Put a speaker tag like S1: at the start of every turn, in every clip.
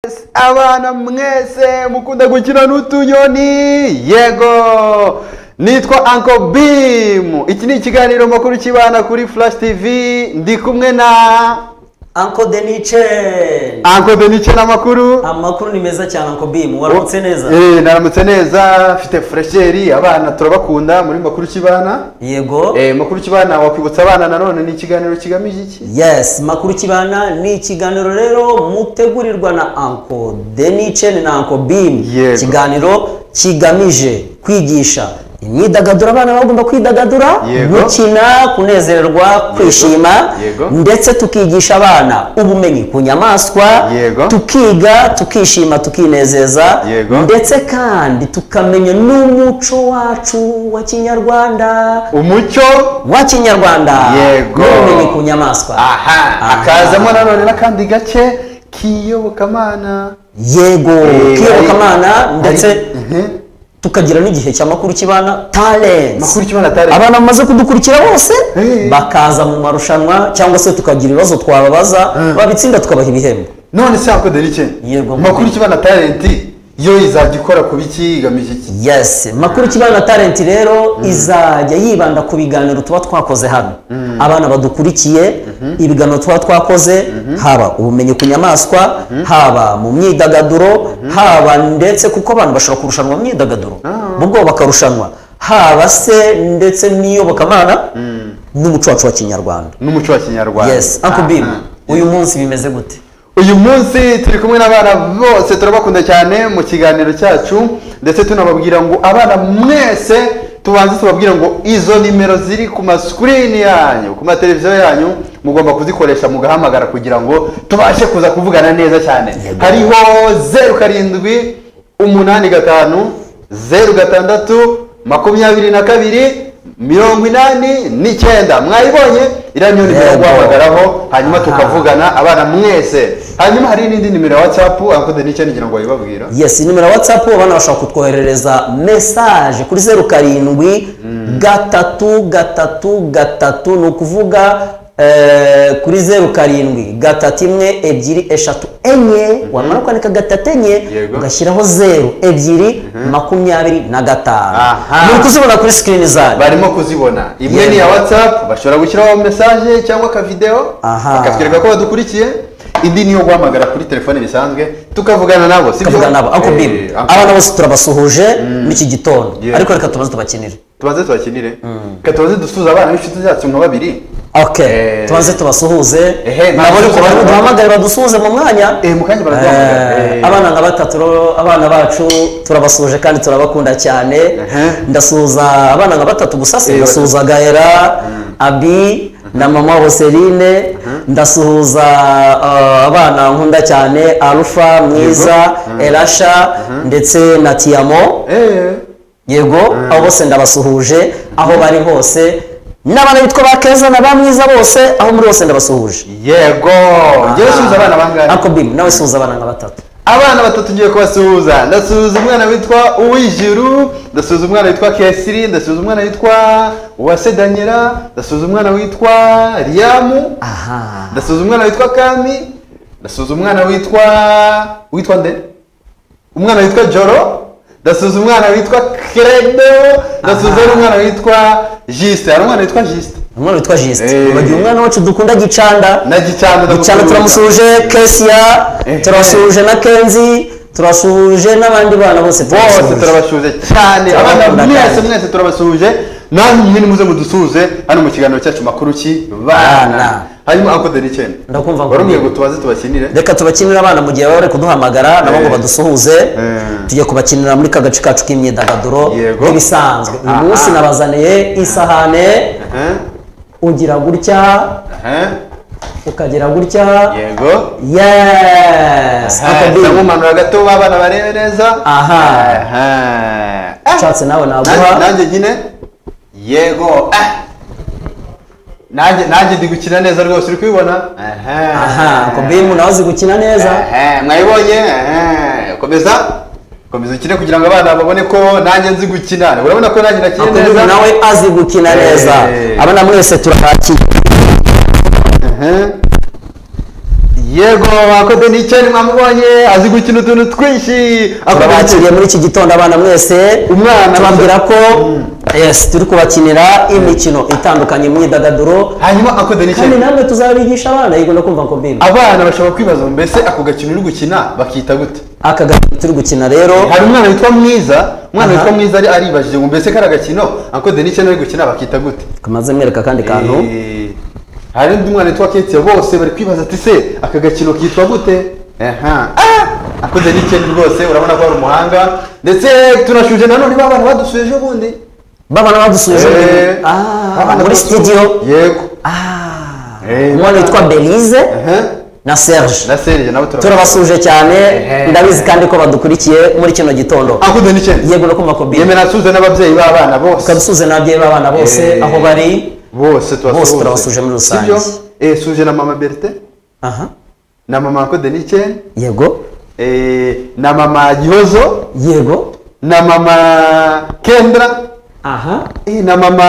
S1: Yes, abana mwese mukunda gukina n'utunyoni yego nitwa Uncle Bim iki ni ikiganiro makuru kibana kuri Flash TV ndi kumwe na
S2: Uncle Denichen
S1: Uncle Denice n'amakuru
S2: amakuru ni meza cyane Uncle Bim waramutse neza
S1: Eh, naramutse neza mfite fresheri abana turabakunda muri makuru kibana
S2: yego
S1: eh, makuru kibana wakwibutsa abana nanone ni ikiganiro kigamije iki
S2: yes makuru kibana ni ikiganiro rero mutegurirwa na Uncle Denichen na Uncle Bim
S1: Yego.
S2: ikiganiro kigamije kwigisha imyidagaduro abana bagomba kwidagadura
S1: Yego.
S2: gukina kunezererwa kwishima
S1: Yego.
S2: ndetse tukigisha abana ubumenyi ku nyamaswa
S1: Yego.
S2: tukiga tukishima tukinezeza
S1: Yego.
S2: ndetse kandi tukamenya n'umuco wacu wa kinyarwanda
S1: umucyo
S2: wa kinyarwanda
S1: Yego.
S2: n'ubumenyi ku nyamaswa
S1: aha
S2: Aha.
S1: hakazamo nanone n'akandi gace kiyobokamana
S2: yego
S1: Eh,
S2: kiyobokamana
S1: hari-
S2: ndetse
S1: Mhm.
S2: tukagira n'igihe cya makuru kibana talents
S1: makuru kimana tare
S2: abana bamaze kudukurikira bose
S1: Eh.
S2: bakaza mu marushanwa cyangwa se tukagira ibibazo twababaza
S1: Eh.
S2: babitsinda tukabaha ibihembo
S1: none se ako derice
S2: Yego.
S1: makuru kimana talenti yo izajya ikora ku biki igamije iki
S2: yes makuru kibana talent rero izajya yibanda ku biganiro tuba twakoze hano abana badukurikiye ibiganiro tuba twakoze haba ubumenyi ku nyamaswa haba mu myidagaduro haba ndetse kuko abantu bashobora kurushanwa mu myidagaduro mu bwo bakarushanwa haba se ndetse n'iyobokamana n'umuco wacu wa kinyarwanda
S1: n'umuco wa kinyarwanda
S2: yes uncle bim
S1: Aha.
S2: uyu munsi bimeze gute
S1: uyu munsi turi kumwe n'abana bose turabakunda cyane mu kiganiro cyacu ndetse tunababwira ngo abana mwese tubanze tubabwira ngo izo nimero ziri ku masikirini yanyu ku mateleviziyo yanyu mugomba kuzikoresha mugahamagara kugira ngo tubashe kuza kuvugana neza cyane
S2: Yego.
S1: hariho zeru karindwi umunani gatanu zeru gatandatu makumyabiri na kabiri mirongo inani n'icyenda mwayibonye iriya niyo nimero
S2: Yego.
S1: guhamagaraho hanyuma
S2: Aha.
S1: tukavugana abana mwese hanyuma hari n'indi nimero ya whatsapp akoze n'icyo ngira ngo babibabwira
S2: yes nimero ya whatsapp abana bashobora kutwoherereza message kuri zeru karindwi gatatu gatatu gatatu ni ukuvuga eh, kuri zeru karindwi gatatu imwe ebyiri eshatu enye wamara kwandika gatatu enye
S1: Yego.
S2: ugashyiraho zeru ebyiri makumyabiri na gatanu
S1: Aha.
S2: muri kuzibona kuri screen zanyu
S1: barimo kuzibona imwe ni iya whatsapp bashobora gushyiraho message cyangwa akavideo
S2: Aha.
S1: bakatwereka ko badukurikiye indi niyo guhamagara kuri telefone bisanzwe tukavugana nabo sibyo
S2: tukavuga nabo ako
S1: Eh,
S2: bibi
S1: uncle
S2: abana bose turabasuhuje muri iki gitondo
S1: Yego.
S2: ariko reka tubanze tubakinire
S1: tubanze tubakinire reka tubanze dusuhuze abana b'inshuti zacu nka babiri
S2: ok
S1: Eh.
S2: tubanze tubasuhuze
S1: Ehe,
S2: nabo
S1: ntabwo
S2: ariko barimo
S1: dusuhuza.
S2: duhamagare badusuhuze mu mwanya
S1: Eh, mu kanya baraduhamagara.
S2: Eh,
S1: Eh.
S2: abana nka batatu rero, abana bacu turabasuhuje kandi turabakunda cyane
S1: Ehe.
S2: ndasuhuza abana nka batatu gusa si
S1: Eh,
S2: ndasuhuza gaera abi na mama hoseline ndasuhuza eh, abana nkunda cyane arufa mwiza erasha ndetse na tiyamo
S1: eh
S2: yego abo bose ndabasuhuje aho bari hose n'abana bitwa ba keza na ba mwiza bose aho muri bose ndabasuhuje
S1: yego ngewe suhuza abana bangahe
S2: ako bimu nawe suhuza abana nka batatu
S1: abana batatu ngiye kubasuhuza ndasuhuza umwana witwa uwijuru ndasuhuza umwana witwa kesiri ndasuhuza umwana witwa uwasedanyera ndasuhuza umwana witwa riyamu
S2: aha
S1: ndasuhuza umwana witwa kami ndasuhuza umwana witwa witwa nde umwana witwa joro ndasuhuza umwana witwa credo ndasuhuza n'umwana witwa jisite hari umwana witwa jisite
S2: umwana witwa jisite
S1: Eh.
S2: bagiye umwana wacu dukunda gicanda
S1: na gicanda
S2: gicanda
S1: ndamusuhuza.
S2: turamusuhuje kesiya
S1: Ehe.
S2: turabasuhuje na kenzi turabasuhuje n'abandi bana bose
S1: bose
S2: turabasuhuje
S1: turabashuhuje cyane abana
S2: Turabakunda
S1: mwese
S2: kandi.
S1: mwese turabasuhuje namwe mwe nimuze mudusuhuze hano mu kiganiro cyacu makuru ki bana
S2: Bana.
S1: hanyuma akodera icyenda
S2: Ndakumva ngo-
S1: wari umwe ngo tubaze tubakinire
S2: reka tubakinire abana mu gihe baba bari kuduhamagara nabo ngo
S1: Eh.
S2: badusuhuze
S1: Eh.
S2: tujye kubakinira muri ka gace kacu k'imyidagaduro
S1: Yego.
S2: nk'ibisanzwe uyu munsi
S1: Aha.
S2: nabazaniye isahane
S1: Aha,
S2: ugira gutya
S1: aha,
S2: ukagera gutya
S1: yego
S2: yes
S1: Aha,
S2: Uncle Bill,
S1: ndamumanura gato babana barebe neza
S2: Aha.
S1: Aha. Ah,
S2: ushatse nawe
S1: nanjye-
S2: naguha
S1: nanjye nyine yego ah. nanjye nanjye ndi gukina neza rwose uri kubibona Aha.
S2: aha kobimu nawe uzi gukina neza
S1: Ehe, mwayibonye ehe, komeza komeza ukine kugira ngo abana babone ko nanjye nzi gukina urabona ko nanjye nakina neza
S2: kobimu nawe azi gukina
S1: Eh.
S2: neza abana mwese turahakiye
S1: Ehe. yego mwakoze n'icyayi mwamubonye azi gukina utuntu twinshi akoze
S2: turabakiriye muri iki gitondo abana mwese
S1: Umwana
S2: tubabwira
S1: muto.
S2: ko yes, turi kubakinira imikino itandukanye imyidagaduro
S1: hanyuma akoze
S2: kandi
S1: n'icyayi
S2: namwe tuzabigisha abana yego no kumva ngo mbimba
S1: abana bashobora kwibaza ngo mbese ako gakino uri gukina bakita gute
S2: aka gakino turi gukina rero
S1: hari umwana witwa mwiza umwana
S2: Aha.
S1: witwa mwiza ari aribajije ngo mbese kari agakino akoze n'icyayi ari gukina bakita gute
S2: kamaze mwereka akandi kantu
S1: Eh, hari undi mwana witwa ketse bose bari kwibaza ati se aka gakino kitwa gute aha Ah! akoze n'icyayi rwose urabona ko ari umuhanga ndetse turashuje nanone ba bana badusubije ubundi
S2: babana badusubije
S1: Eh,
S2: Ah,
S1: abana
S2: muri
S1: badusu-
S2: studio
S1: yego
S2: Ah,
S1: Eh,
S2: umwana witwa belize
S1: Aha.
S2: na serge
S1: na serije nabo turabona
S2: turabasuje cyane
S1: Ehe.
S2: ndabizi kandi ko badukurikiye muri kino gitondo
S1: akoze n'icyayi
S2: yego no kumva ko bimba
S1: yemera asuhuze n'ababyeyi b'abana bose
S2: ukabisuhuza n'ababyeyi b'abana bose
S1: Eh.
S2: aho bari
S1: bose
S2: Bose
S1: turabasuhuje
S2: turabasuje muri rusange.
S1: suje na mama berite
S2: aha
S1: na mama akoze n'icyayi
S2: yego
S1: Eh, na mama gihozo
S2: yego
S1: na mama kendra
S2: aha
S1: Eh, na mama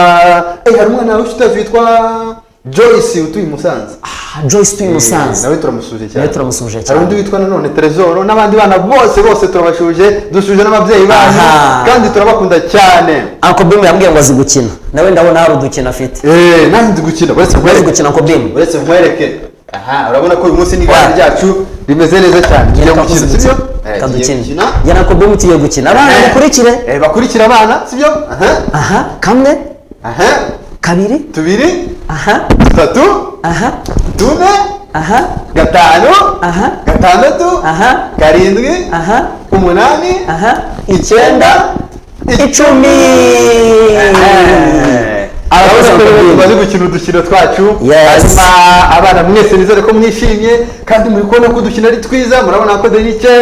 S1: eh, hari umwana wawe utazi witwa joyce utuye i musanze
S2: Ah, joyce tuye
S1: Eh,
S2: musanze
S1: nawe turamusuhuje cyane
S2: Nawe turamusuhuje cyane.
S1: hari undi witwa nanone teresoro n'abandi bana bose bose turabashuje dushuje n'ababyeyi
S2: Aha.
S1: banyu kandi turabakunda cyane
S2: uncle bimba yambwiye ngo azi gukina nawe ndabona hari udukino afite
S1: Eh, nawe nzi gukina uretse
S2: azi
S1: nkwereke
S2: gukina uncle bimba
S1: uretse nkwereke aha urabona ko uyu munsi n'igare
S2: Wa.
S1: ryacu rimeze neza cyane tugiye
S2: Reka
S1: gukina
S2: tuzi
S1: sibyo
S2: gukina.
S1: Eh,
S2: Reka
S1: tugiye
S2: dukine.
S1: gukina
S2: Jya na uncle bimba tugiye gukina abana
S1: Eh.
S2: mukurikire
S1: Eh, bakurikire abana sibyo aha
S2: aha kamwe
S1: aha
S2: kabiri
S1: tubiri
S2: aha
S1: dutatu
S2: aha
S1: tune
S2: aha
S1: gatanu
S2: aha
S1: gatandatu
S2: aha
S1: karindwi
S2: aha
S1: umunani
S2: aha
S1: icyenda
S2: icumi
S1: abakozi
S2: Abakozi
S1: bakomeye
S2: bakomeye.
S1: tumaze gukina udukino twacu
S2: Yes.
S1: hanyuma abana mwese nizere ko mwishimye kandi muri kubona ko udukino ari twiza murabona ko denike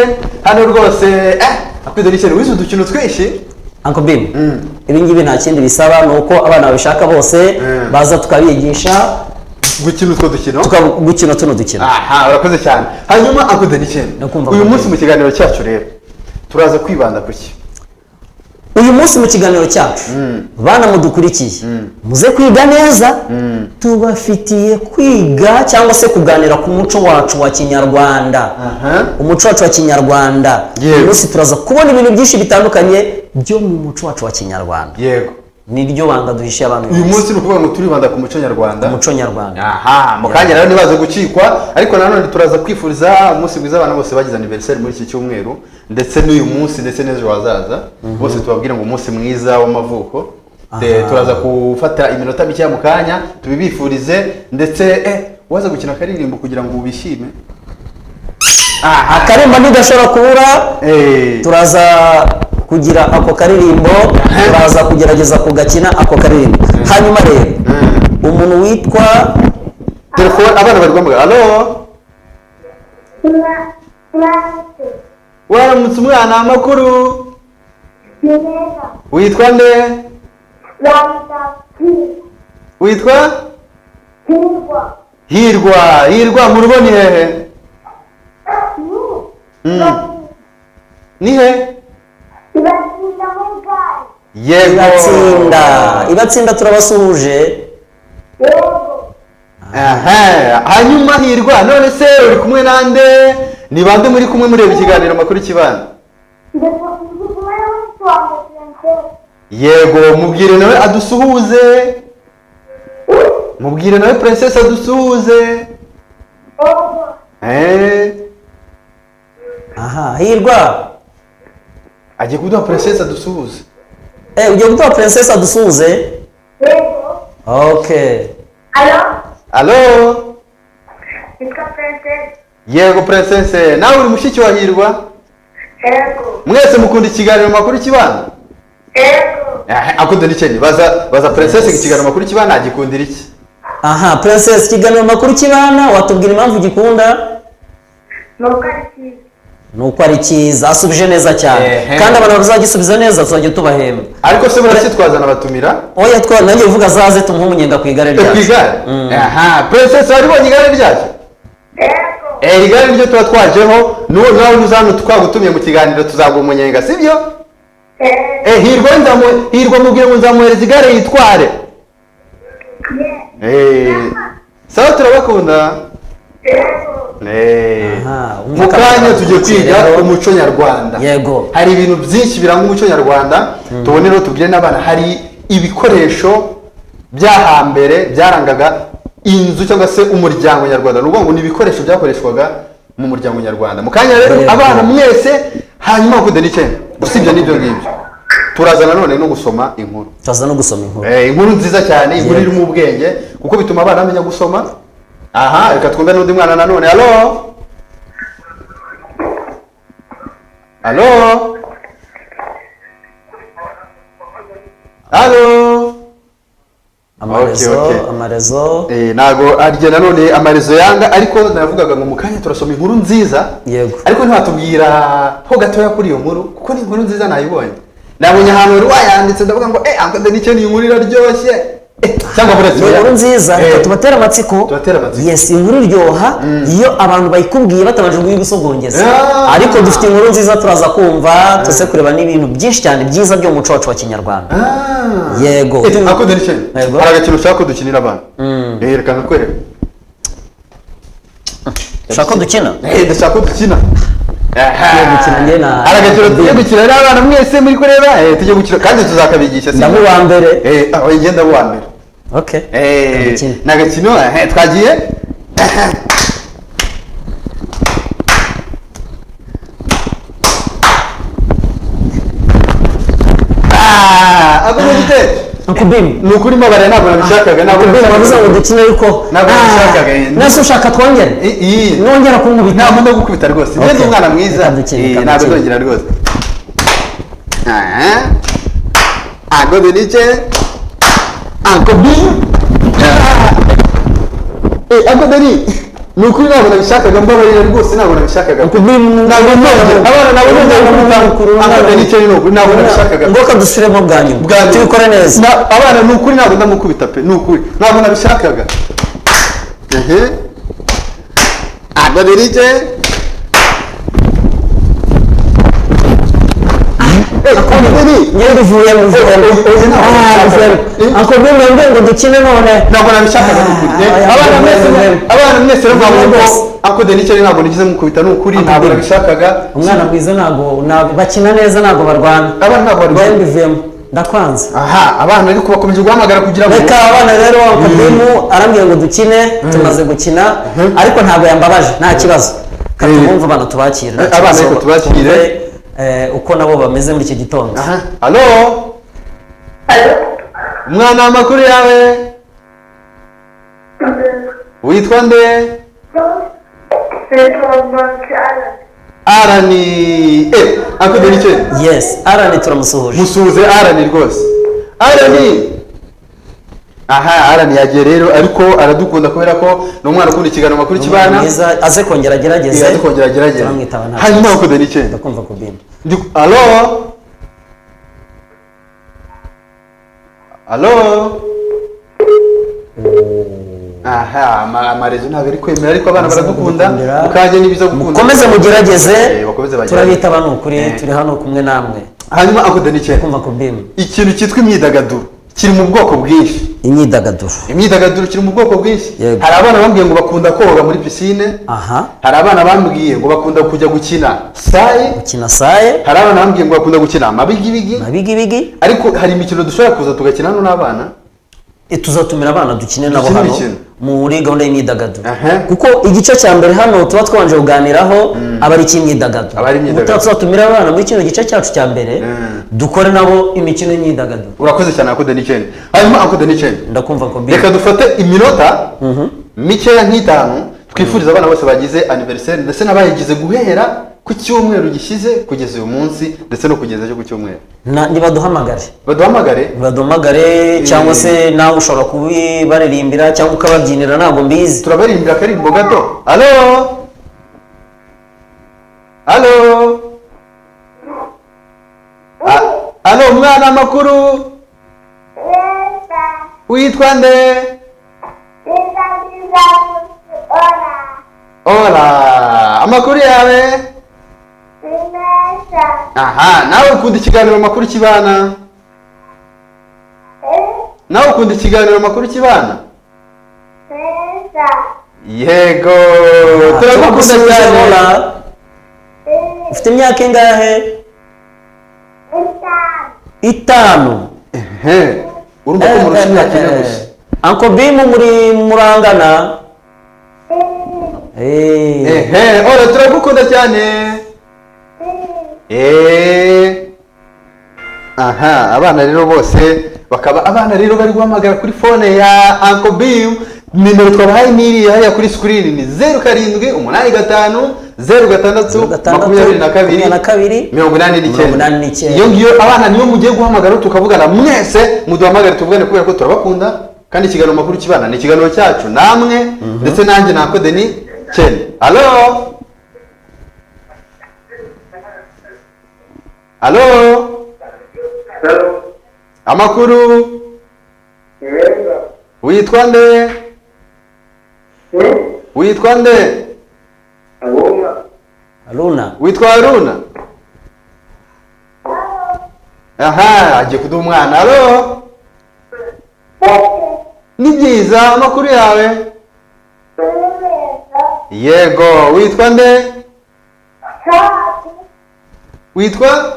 S1: hano rwose eh ako denike wize udukino twinshi
S2: uncle bim
S1: Mm.
S2: ibi ngibi nta kindi bisaba ni uko abana babishaka bose
S1: Mm.
S2: baza tukabigisha
S1: gukina utwo dukino
S2: tukagukina tuno dukino
S1: aha urakoze cyane hanyuma ako denike
S2: Ndakumva
S1: uyu
S2: ko-
S1: munsi mu kiganiro cyacu rero turaza kwibanda ku ki
S2: uyu munsi mu kiganiro cyacu bana mudukurikiye muze kwiga neza tubafitiye kwiga cyangwa se kuganira ku muco wacu wa kinyarwanda
S1: aha
S2: umuco wacu wa kinyarwanda
S1: Yego.
S2: uyu munsi turaza kubona ibintu byinshi bitandukanye byo mu muco wacu wa kinyarwanda
S1: yego
S2: ni ryo banga duhishiye abantu uyu
S1: uyu
S2: munsi.
S1: munsi ni ukuvuga ngo turibanda ku muco nyarwanda
S2: umuco nyarwanda
S1: aha mu kanya rero ntibaze gukikwa ariko nanone turaza kwifuriza umunsi mwiza abana bose bagize aniveriseri muri iki cyumweru ndetse n'uyu munsi ndetse n'ejo hazaza bose tubabwira ngo umunsi mwiza w'amavuko De-
S2: Aha.
S1: turaza gufata iminota mikeya mu kanya tubibifurize ndetse eh waza gukina akaririmbo kugira ngo ubishime aha
S2: akarimba ntigashobora kubura
S1: eh
S2: turaza kugira ako karirimbo turaza kugerageza kugakina ako karirimbo hanyuma rero umuntu witwa
S1: telefone abana bari guhamagara alo
S3: Mwa- mwase,
S1: waramutse umwana amakuru
S3: ni neza,
S1: witwa nde
S3: bazakwirwa,
S1: witwa
S3: kwirwa,
S1: hirwa hirwa mu rugo ni hehe
S3: ni,
S1: Mm.
S3: bati-
S1: ni hehe
S3: batinda muri gare,
S1: yego
S2: ibatsinda ibatsinda turabasuhuje
S3: yego,
S1: aha hanyuma hirwa none se uri kumwe nande ni bande muri kumwe mureba ikiganiro makuru kibanda
S3: ndashaka kuguma nawe tuwanga princess,
S1: yego mubwire nawe adusuhuze mubwire nawe princess adusuhuze
S3: yego,
S1: Eh,
S2: aha hirwa
S1: agiye kuduha princess adusuhuze
S2: eh ugiye gutora princess adusuhuze
S3: yego,
S2: okay
S3: alo,
S1: alo
S3: nitwa princess,
S1: yego princess nawe uri mushiki wa hirwa
S3: yego,
S1: mwese mukunda ikiganiro makuru kibanda
S3: yego,
S1: Aha, akunda n'ikeni baza baza princess ikiganiro makuru kibanda agikundira iki
S2: aha princess ikiganiro makuru kibana watubwira impamvu ugikunda
S3: nuko ari cyiza,
S2: ni uko ari cyiza asubije neza cyane
S1: Ehe.
S2: kandi abantu bazagisubiza neza tuzajya tubahemba
S1: ariko se murasitwaza nabatumira
S2: oya twa nanjye uvuga azaze tumuhe umunyenga ku igare
S1: ku
S2: ryacu
S1: igare
S2: Mm.
S1: aha princess wari ubonye igare ryacu
S3: yego,
S1: Eh, igare niryo tuba twajeho n'uwo nawe uza hano twagutumye mu kiganiro tuzaguha umunyenga sibyo
S3: yego,
S1: Eh, hirwa nzamu- hirwa mubwire ngo nzamuhereza igare yitware
S3: ye-
S1: Eh, sawa turabakunda
S3: yego.
S2: Aha,
S1: mu
S2: umwaka
S1: kanya
S2: w'abantu
S1: tujye
S2: ukiri
S1: kwiga
S2: rero.
S1: umuco nyarwanda
S2: Yego.
S1: hari ibintu byinshi biranga umuco nyarwanda tubone rero tubwire n'abana hari ibikoresho by'ahambere byarangaga inzu cyangwa se umuryango nyarwanda ni ukuvuga ngo ni ibikoresho byakoreshwaga mu muryango nyarwanda mu kanya rero
S2: Yego.
S1: abana mwese hanyuma bakunde n'icyenda usibye n'ibyo ngibyo turaza nanone no gusoma inkuru
S2: tuza no gusoma inkuru
S1: Eh, inkuru nziza cyane inkuru
S2: Yego.
S1: irimo ubwenge kuko bituma abana bamenya gusoma aha reka twumve n'undi mwana nanone halo halo halo
S2: amarezo
S1: Okay, okay.
S2: amarezo
S1: Eh, ntago arya nanone amarezo yanga ariko navugaga ngo mu kanya turasoma inkuru nziza
S2: Yego.
S1: ariko ntiwatubwira ho gatoya kuri iyo nkuru kuko ni inkuru nziza nayibonye nabonye ahantu wari wayanditse ndavuga ngo eh ankoze n'icyo ni inkuru iraryoshye Eh, cyangwa buretse
S2: ni inkuru
S1: oya.
S2: nziza
S1: Eh,
S2: reka tubatere amatsiko
S1: tubatere amatsiko.
S2: yes inkuru iryoha iyo abantu bayikubwiye batabanje kuyigusogongeza
S1: Ah.
S2: ariko dufite inkuru nziza turaza kumva tuze kureba n'ibintu byinshi cyane byiza byo mu muco wacu wa kinyarwanda
S1: Ah.
S2: yego
S1: Eh, ankoze n'icyo ni.
S2: Yego.
S1: hari agakino ushaka ko dukinira abana Eh, reka nkakwereka
S2: ushaka ko dukina
S1: Eh, ndashaka ko dukina Aha.
S2: Tugiye gukina njye na-
S1: hari agakino tugiye gukina rero abana mwese muri kureba eh, tugiye gukina kandi tuzakabigisha si-
S2: ndamuba mbere
S1: Eh, aho ngenda wa mbere
S2: okay Dukine.
S1: ni agakino eh, twagiye Ah, ako ni igitero.
S2: nkubimu
S1: ni ukuri mabare ntabwo nabishakaga ntabwo
S2: nkubimu bavuze ngo
S1: nabishakaga
S2: dukine ariko
S1: Ntabwo nabishakaga,
S2: Ah,
S1: eh.
S2: nase ushaka twongere
S1: I- iyi
S2: nongera kunkubita
S1: ntabwo ndagukubita rwose
S2: Okay.
S1: neza umwana mwiza
S2: Reka dukine,
S1: Eh,
S2: reka
S1: ntabwo
S2: dukine.
S1: ndongera rwose Aha. agoze n'ice akobi agoze ni ni ukuri ntabwo nabishakaga mbabarira rwose ntabwo nabishakaga
S2: nkubimu
S1: ntabwo ndongera abana nabo ndongera
S2: Nkubimu,
S1: kumutanga agoze n'ice ni ukuri ntabwo nabishakaga
S2: ngoka dusubiremo bwa nyuma
S1: Bwa nyuma.
S2: tubikore neza
S1: Na- abana ni ukuri ntabwo ndamukubita pe ni ukuri ntabwo nabishakaga ehe agodera ike
S2: ngewe duvuyemo duvuyemo
S1: Eh, eh, eh,
S2: Ah, duvuyemo
S1: eh.
S2: ako bimwe mbwe ngo dukine none
S1: ntabwo nabishakaga ni ukuri Eh,
S2: Ah,
S1: abana mwese
S2: eh,
S1: abana mwese rero
S2: eh,
S1: mwavuga
S2: eh,
S1: ko akodera icyo ntabwo nigize mukubita ni ukuri ntabwo
S2: Akubita.
S1: nabishakaga
S2: umwana mwiza ntabwo ntabwo- bakina neza ntabwo barwana
S1: abana ntabwo bari
S2: ngewe ndivuyemo ndakwanze
S1: aha abana ariko bakomeje guhamagara kugira ngo
S2: reka abana rero akabimu arambwira ngo dukine tumaze gukina ariko ntabwo yambabaje nta kibazo Reka
S1: Eh.
S2: tubumve abana tubakire nta
S1: Eh, abana
S2: kibazo.
S1: reka tubakire.
S2: Twumve, eh, uko nabo bameze muri iki gitondo
S1: aha halo umwana amakuru yawe witwa nde arani eh akudera icyo
S2: yes arani turamusuhuje
S1: musuhuze arani rwose arani aha arani yagiye rero ariko aradukunda kubera ko ni umwana ukunda ikiganiro makuru kibana
S2: mwiza aze kongera agerageze
S1: yaza kongera agerageza
S2: turamwitaba nta
S1: hanyuma
S2: kibazo.
S1: akudera icyo
S2: ndakumva kubimu
S1: Ndi- alo alo aha ama- amarezo ntabwo ari kwemera ariko abana
S2: Mukomeze
S1: baradukunda
S2: kudukundira.
S1: mukajya n'ibiza gukunda
S2: mukomeze mugerageze
S1: Eh, bakomeze bagerageze.
S2: turabita abantu ukuri
S1: Eh.
S2: turi hano kumwe namwe
S1: hanyuma akudera icyo
S2: kumva kubimu
S1: ikintu cyitwa imyidagaduro kiri mu bwoko bwinshi
S2: imyidagaduro
S1: imyidagaduro kiri mu bwoko bwinshi
S2: Yego.
S1: hari abana bambwiye ngo bakunda koga muri pisine
S2: aha
S1: hari abana bambwiye ngo bakunda kujya gukina sayi
S2: ukina saye
S1: hari abana bambwiye ngo bakunda gukina amabigibigi
S2: mabigibigi
S1: ariko hari imikino dushobora kuza tugakina hano n'abana
S2: E, tuzatumira abana dukine nabo
S1: Dukine
S2: hano
S1: imikino.
S2: muri gahunda y'imyidagaduro
S1: Aha.
S2: kuko igice cya mbere hano tuba twabanje kuganiraho aba ari icy'imyidagaduro
S1: Aba ari imyidagaduro.
S2: Ubutaha tuzatumira abana muri kino gice cyacu cya mbere
S1: Mm.
S2: dukore nabo imikino y'imyidagaduro
S1: urakoze cyane akude n'icenda hanyuma akude n'icenda
S2: ndakumva ko bi-
S1: reka dufate iminota mikeya nk'itanu twifuriza abana bose bagize aniveriseri ndetse n'abayigize guhera ku cyumweru gishize kugeza uyu munsi ndetse no kugeza ejo ku cyumweru
S2: Na- nibaduhamagare
S1: baduhamagare
S2: nibaduhamagare cyangwa se nawe ushobora kubibaririmbira cyangwa ukababyinira ntabwo mbizi
S1: turabarimbira akarimbo gato halo halo A- halo umwana amakuru witwa nde ora amakuru yawe aha nawe ukunda ikiganiro makuru kibana nawe ukunda ikiganiro makuru kibana yego turagukunda cyane
S2: turagukunda ufite imyaka ingahe itanu
S1: ehe urumva ko murusha imyaka ine gusa
S2: anko bimu muri murangana Eh.
S1: ehe ora turagukunda cyane eee aha abana rero bose bakaba abana rero bari guhamagara kuri fone ya Uncle Bim nimero twabahaye n'iriya hariya kuri screen ni zeru karindwi umunani gatanu zeru gatandatu makumyabiri na kabiri
S2: makumyabiri na kabiri
S1: mirongo inani
S2: Mirongo
S1: n'icyenda
S2: inani n'icyenda.
S1: iyo ngiyo abana niyo mugiye guhamagara tukavugana mwese muduhamagare tuvugane kubera ko turabakunda kandi ikiganiro makuru kibana ni ikiganiro cyacu namwe ndetse nanjye nako deni cyenda alo alo amakuru witwa nde witwa nde
S2: Haruna.
S1: witwa haruna aha agiye kuduha umwana alo ni byiza amakuru yawe yego witwa nde witwa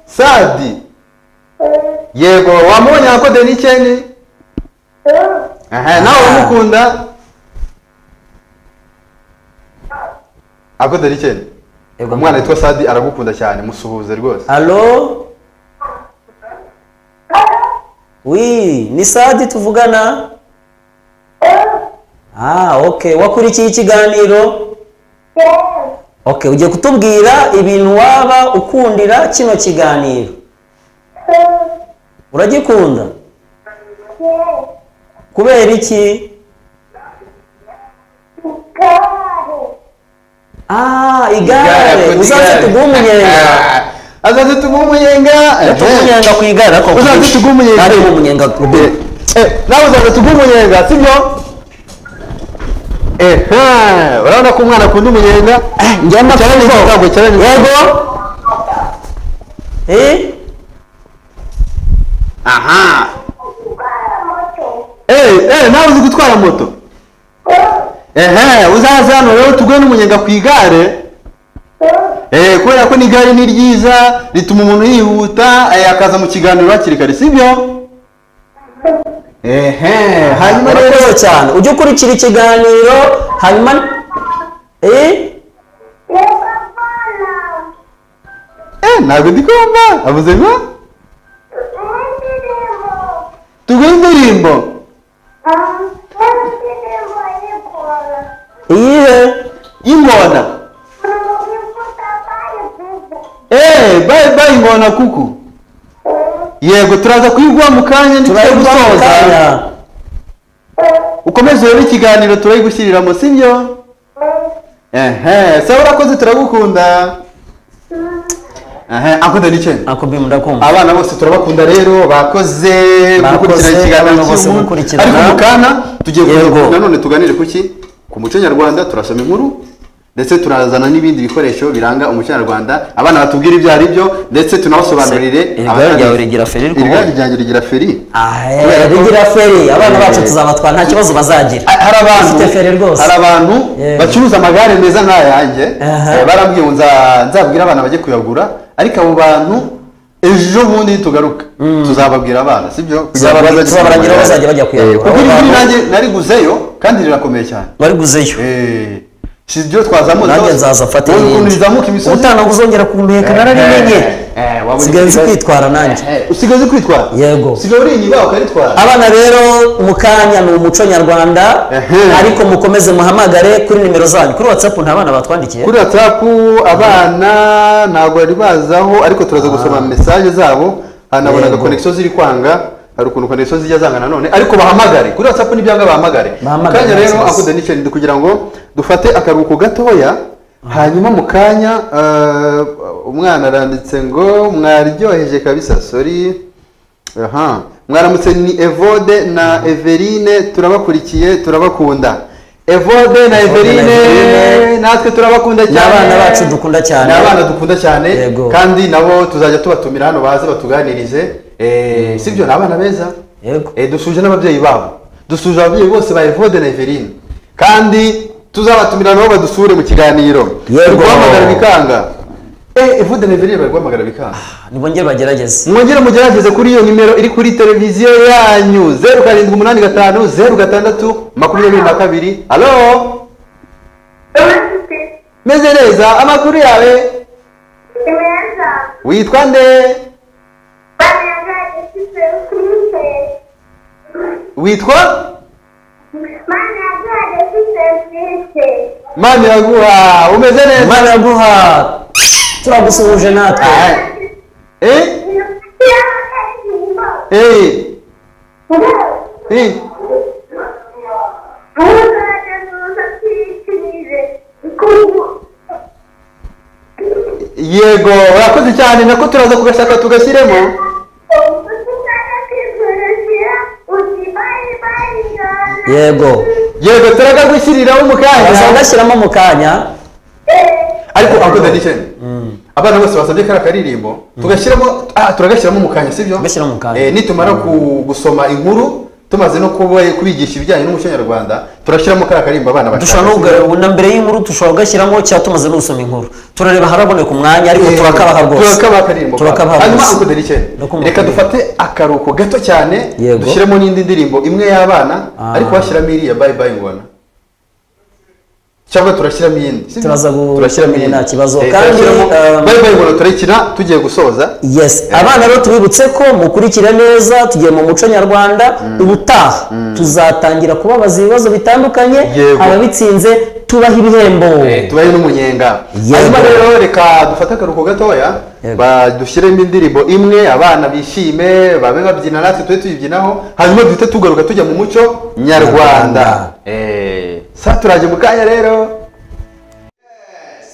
S1: sadi yego wamubonye nka kode n'icyeni aha nawe
S2: Ah.
S1: uramukunda akode n'icyeni
S2: Yego.
S1: umwana witwa sadi aragukunda cyane musuhuze rwose
S2: Alo? Wi, ni Sadi tuvugana? Ah, okay. Wakurikiye ikiganiro? Okay, ugiye kutubwira ibintu waba ukundira kino kiganiro. Uragikunda? Kubera iki? Ah, igare. Uzaze tuguhe umunyenga.
S1: azaze tuguhe umunyenga
S2: Tuguhe umunyenga ku igare ariko.
S1: uzaze tuguhe umunyenga
S2: Ari umunyenga ku igare.
S1: Eh, nawe uzaze tuguhe umunyenga sibyo ehe urabona ko umwana akunda umunyenga
S2: njya
S1: Cyane ni ikigango,
S2: ndakumva.
S1: cyane ni ikigango.
S2: Yego. Eh?
S1: aha eh eh nawe uzi gutwara moto ehe uzaze hano rero tuguhe n'umunyenga ku igare Eh, kubera ko n'igare ni ryiza rituma umuntu yihuta eh, akaza mu kiganiro hakiri kare sibyo ehe hanyuma rero
S2: murakoze cyane ujye ukurikira ikiganiro hanyuma eh
S1: eh ntabwo ndi kumva avuze ngo tuguhe indirimbo
S2: iyihe
S1: y'ingona eh bye bye ingona kuku yego turaza kuyiguha mu kanya ntitujya
S2: turayigura mu
S1: gusoza
S2: kanya
S1: ukomeze rero ikiganiro turayigushyiriramo sibyo ehe se urakoze turagukunda ehe akunda n'icyo
S2: akubwira ndakumva
S1: abana bose turabakunda rero bakoze
S2: Bakoze,
S1: gukurikirana ikiganiro
S2: abana bose
S1: cy'ubu.
S2: gukurikirana.
S1: ariko mukana tugiye
S2: Yego.
S1: kugaruka nanone tuganire ku ki ku muco nyarwanda turasoma inkuru ndetse turazana n'ibindi bikoresho biranga umuco nyarwanda abana batubwira ibyo ari byo ndetse tunabasobanurire
S2: Se, irigare
S1: abatabizi.
S2: ryawe rigira feri rwose?
S1: irigare ryanjye rigira feri
S2: Ah, eh,
S1: Kubera ko-
S2: rigira feri abana bacu
S1: Eh.
S2: tuzabatwara nta kibazo bazagira
S1: Ah, hari abantu
S2: Ufite feri rwose
S1: hari abantu
S2: Yego.
S1: bacuruza amagare meza nk'ayanjye
S2: Aha.
S1: Eh, barambwiye ngo nza- nzabwire abana bajye kuyagura ariko abo bantu ejo bundi nitugaruka tuzababwira abana sibyo
S2: Tuzababwira-
S1: bajye
S2: tuzababwira
S1: kuyagura.
S2: bazajya bajya kuyagura.
S1: Eh, kuko
S2: Abo
S1: iri
S2: bantu-
S1: nanjye nariguzeyo kandi rirakomeye cyane
S2: wari guzeyo
S1: Eh, si ibyo twazamuza
S2: nanjye nzaza mfate
S1: Ubona ukuntu
S2: irindi
S1: rizamuka imisozi
S2: ubutaha uzongera kumenyekana narabimenye usigaye uzi kwitwara nanjye
S1: usigaye uzi kwitwara
S2: Yego.
S1: usigaye uri inyuma ukaritwara
S2: abana rero mu kanya ni umuco nyarwanda
S1: Ehe.
S2: ariko mukomeze muhamagare kuri nimero zanyu kuri whatsapp nta bana batwandikiye
S1: kuri whatsapp abana ntabwo bari bazaho ariko turaza gusoma mesaje zabo hanabonaga
S2: Yego.
S1: konegisiyo ziri kwanga hari ukuntu konegisiyo zijya zanga nanone ariko bahamagare kuri whatsapp ntibyanga bahamagare
S2: Bahamagare,
S1: kanya rero
S2: nta kibazo.
S1: akuda n'icyenda kugira ngo dufate akaruhuko gatoya hanyuma mu kanya eh, umwana aranditse ngo mwaryoheje kabisa sori aha mwaramutse ni evode na everine turabakurikiye turabakunda evode na everine
S2: Everine.
S1: natwe turabakunda cyane
S2: abana bacu dukunda cyane.
S1: ni abana dukunda cyane
S2: Yego.
S1: kandi nabo tuzajya tubatumira hano baze batuganirize Eh, sibyo ni abana beza
S2: yego
S1: Eh, dusuje n'ababyeyi babo dusuje ababyeyi bose ba evode na everine kandi tuzabatumira nabo badusure mu kiganiro
S4: Yego.
S1: bari guhamagara bikanga Eh, evode na everine bari guhamagara bikanga
S4: nibongere bagerageze
S1: mwongere mugerageze kuri iyo nimero iri kuri televiziyo yanyu zeru karindwi umunani gatanu zeru gatandatu makumyabiri na kabiri alo
S3: Ufite
S1: meze neza amakuru yawe
S3: meza
S1: witwa nde
S3: banenga ifite kuri
S1: witwa
S3: banenga ifite kuri
S1: mani yaguha umeze neza
S4: imana yaguha turagusuhuje natwe
S1: Ah, eh eh eh yego urakoze cyane nako turaza kugashaka tugashyiremo
S4: yego
S1: yego turagagushyiriraho mu
S4: bazaba
S1: kanya
S4: gashyiramo mu kanya
S1: ariko akoze disheni abana bose basabye kariya karirimbo tugashyiramo ah turagashyiramo mu kanya sibyo
S4: Tugashyira mu kanya.
S1: Eh, nitumara ku- gusoma inkuru tumaze no kuba kubigisha ibijyanye n'umuco nyarwanda turashyiramo kariya karirimbo abana
S4: dushobora no
S1: sibyo?
S4: kugarura- na mbere y'inkuru dushobora kugashyiramo cyangwa tumaze no gusoma inkuru turareba haraboneka umwanya ariko
S1: Eh,
S4: turakabaha rwose
S1: turakabaha karirimbo
S4: turakabaha
S1: hanyuma
S4: rwose.
S1: uncle Delice,
S4: Ndakumva.
S1: reka dufate akaruhuko gato cyane
S4: Yego.
S1: dushyiremo n'indi ndirimbo imwe y'abana
S4: Ah.
S1: ariko washyiramo iriya bye bye ngona cyangwa turashyiramo iyindi sibyo?
S4: Turaza gu-
S1: turashyiramo
S4: nta
S1: iyindi.
S4: kibazo.
S1: Eh,
S4: Kandi,
S1: turashyiramo
S4: um,
S1: bye bye ngona turayikina tugiye gusoza
S4: yes abana rero tubibutse ko mukurikira neza tugiye mu muco nyarwanda ubutaha tuzatangira kubabaza ibibazo bitandukanye
S1: Yego.
S4: ababitsinze tubaha ibihembo
S1: tubaye n'umunyenga
S4: Yego.
S1: hanyuma rero reka dufate akaruhuko gatoya
S4: Yego.
S1: ba- dushyiremo indirimbo imwe abana bishime babe babyina natwe tube tuyibyinaho hanyuma duhite tugaruka tujya mu muco
S4: Nyarwanda.
S1: nyarwanda Eh, sa turaje mu kanya rero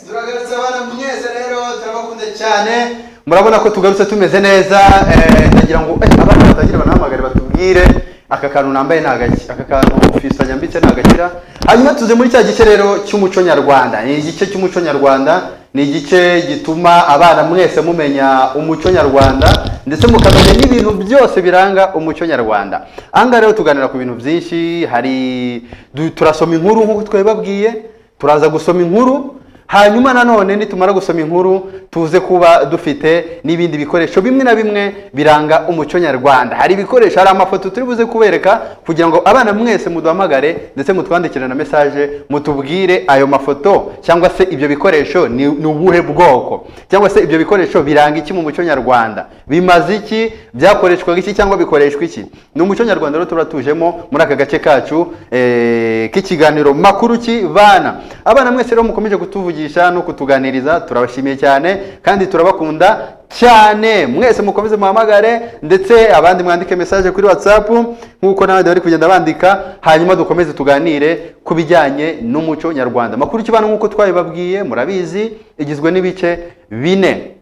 S1: turagarutse abana mwese rero turabakunda cyane murabona ko tugarutse tumeze neza eh, ndagira ngo eh, abana batangire banahamagare batubwire aka kantu nambaye ni agaki aka kantu fisanya mbitse ni agakira hanyuma tuze muri cya gice rero cy'umuco nyarwanda ni igice cy'umuco nyarwanda ni igice gituma abana mwese mumenya umuco nyarwanda ndetse mukamenya n'ibintu byose biranga umuco nyarwanda aha ngaha rero tuganira ku bintu byinshi hari du- turasoma inkuru nk'uko twabibabwiye turaza gusoma inkuru hanyuma nanone nitumara gusoma inkuru tuze kuba dufite n'ibindi bikoresho bimwe na bimwe biranga umuco nyarwanda hari ibikoresho hari amafoto turi buze kubereka kugira ngo abana mwese muduhamagare ndetse mutwandikire na mesaje mutubwire ayo mafoto cyangwa se ibyo bikoresho ni ni ubuhe bwoko cyangwa se ibyo bikoresho biranga iki mu muco nyarwanda bimaze iki byakoreshwaga iki cyangwa bikoreshwa iki ni umuco nyarwanda rero tuba tujemo muri aka gace kacu eh, k'ikiganiro makuru k'ibana abana mwese rero mukomeje kutuvugisha no kutuganiriza turabashimiye cyane kandi turabakunda cyane mwese mukomeze muhamagare ndetse abandi mwandike message kuri whatsapp nk'uko n'abandi bari kugenda bandika hanyuma dukomeze tuganire ku bijyanye n'umuco nyarwanda makuru k'ibana nk'uko twabibabwiye murabizi igizwe n'ibice bine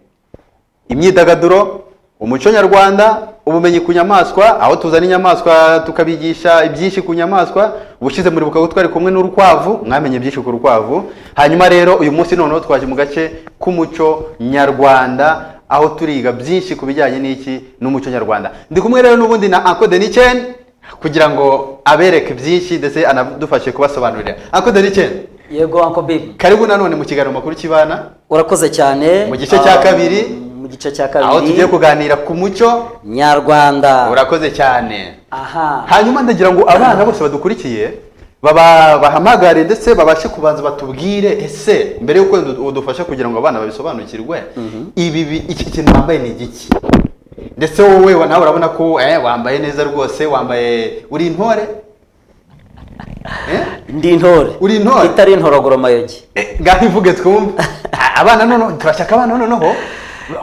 S1: imyidagaduro umuco nyarwanda ubumenyi ku nyamaswa aho tuzana inyamaswa tukabigisha ibyinshi ku nyamaswa ubushize muri bukaba twari kumwe n'urukwavu mwamenye byinshi ku rukwavu hanyuma rero uyu munsi noneho twaje mu gace k'umuco nyarwanda aho turiga byinshi ku bijyanye n'iki n'umuco nyarwanda ndi kumwe rero n'ubundi na Uncle Denichen kugira ngo abereke byinshi ndetse anadufashe kubasobanurira Uncle Denichen
S2: yego anko bibi
S1: karibu nanone mu kiganiro makuru kibana
S2: urakoze cyane
S1: Mu gice cya
S2: Ah,
S1: kabiri.
S2: mu gice cya
S1: aho tugiye
S2: kabiri
S1: kuganira ku muco
S2: nyarwanda
S1: urakoze cyane
S2: aha
S1: hanyuma ndagira ngo abana bose badukurikiye baba bahamagare ndetse babashe kubanza batubwire ese mbere y'uko udu- udufasha kugira ngo abana babisobanukirwe ibi bi- iki kintu wambaye ni igiki ndetse wowe wa- nawe urabona ko eh, wambaye neza rwose wambaye uri intore Eh?
S2: ndi intore
S1: Uri intore?
S2: itari intorogoro mayogi
S1: Eh, ngaho ivuge twumve A- abana noneho turashaka abana noneho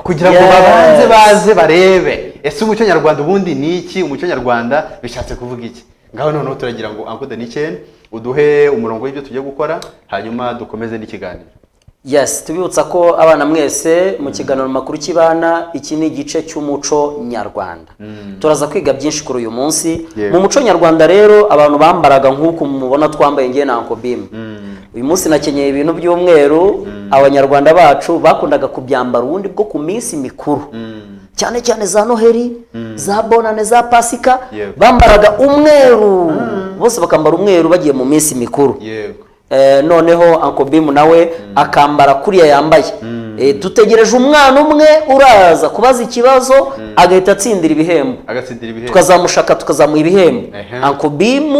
S1: kugira ngo
S2: Yes.
S1: babanze baze barebe ese umuco nyarwanda ubundi ni iki umuco nyarwanda bishatse kuvuga iki ngaho noneho turagira ngo uncle Danichen uduhe umurongo w'ibyo tugiye gukora hanyuma dukomeze n'ikiganiro
S2: yes tubibutsa ko abana mwese mu kiganiro makuru k'ibana iki ni igice cy'umuco nyarwanda turaza kwiga byinshi kuri uyu munsi
S1: Yego.
S2: mu muco nyarwanda rero abantu bambaraga nk'uko mubona twambaye ngewe na anko bimu uyu munsi nakenyeye ibintu by'umweru abanyarwanda bacu bakundaga kubyambara ubundi bwo ku minsi mikuru cyane cyane za noheri za bonane za pasika
S1: Yego.
S2: bambaraga umweru bose bakambara umweru bagiye mu minsi mikuru
S1: yego
S2: Eh, noneho Uncle Bim nawe akambara kuriya yambaye Eh, dutegereje umwana umwe uraza kubaza ikibazo agahita atsindira ibihembo
S1: agatsindira ibihembo
S2: tukazamushaka tukazamuha ibihembo
S1: Ehem.
S2: Uncle Bim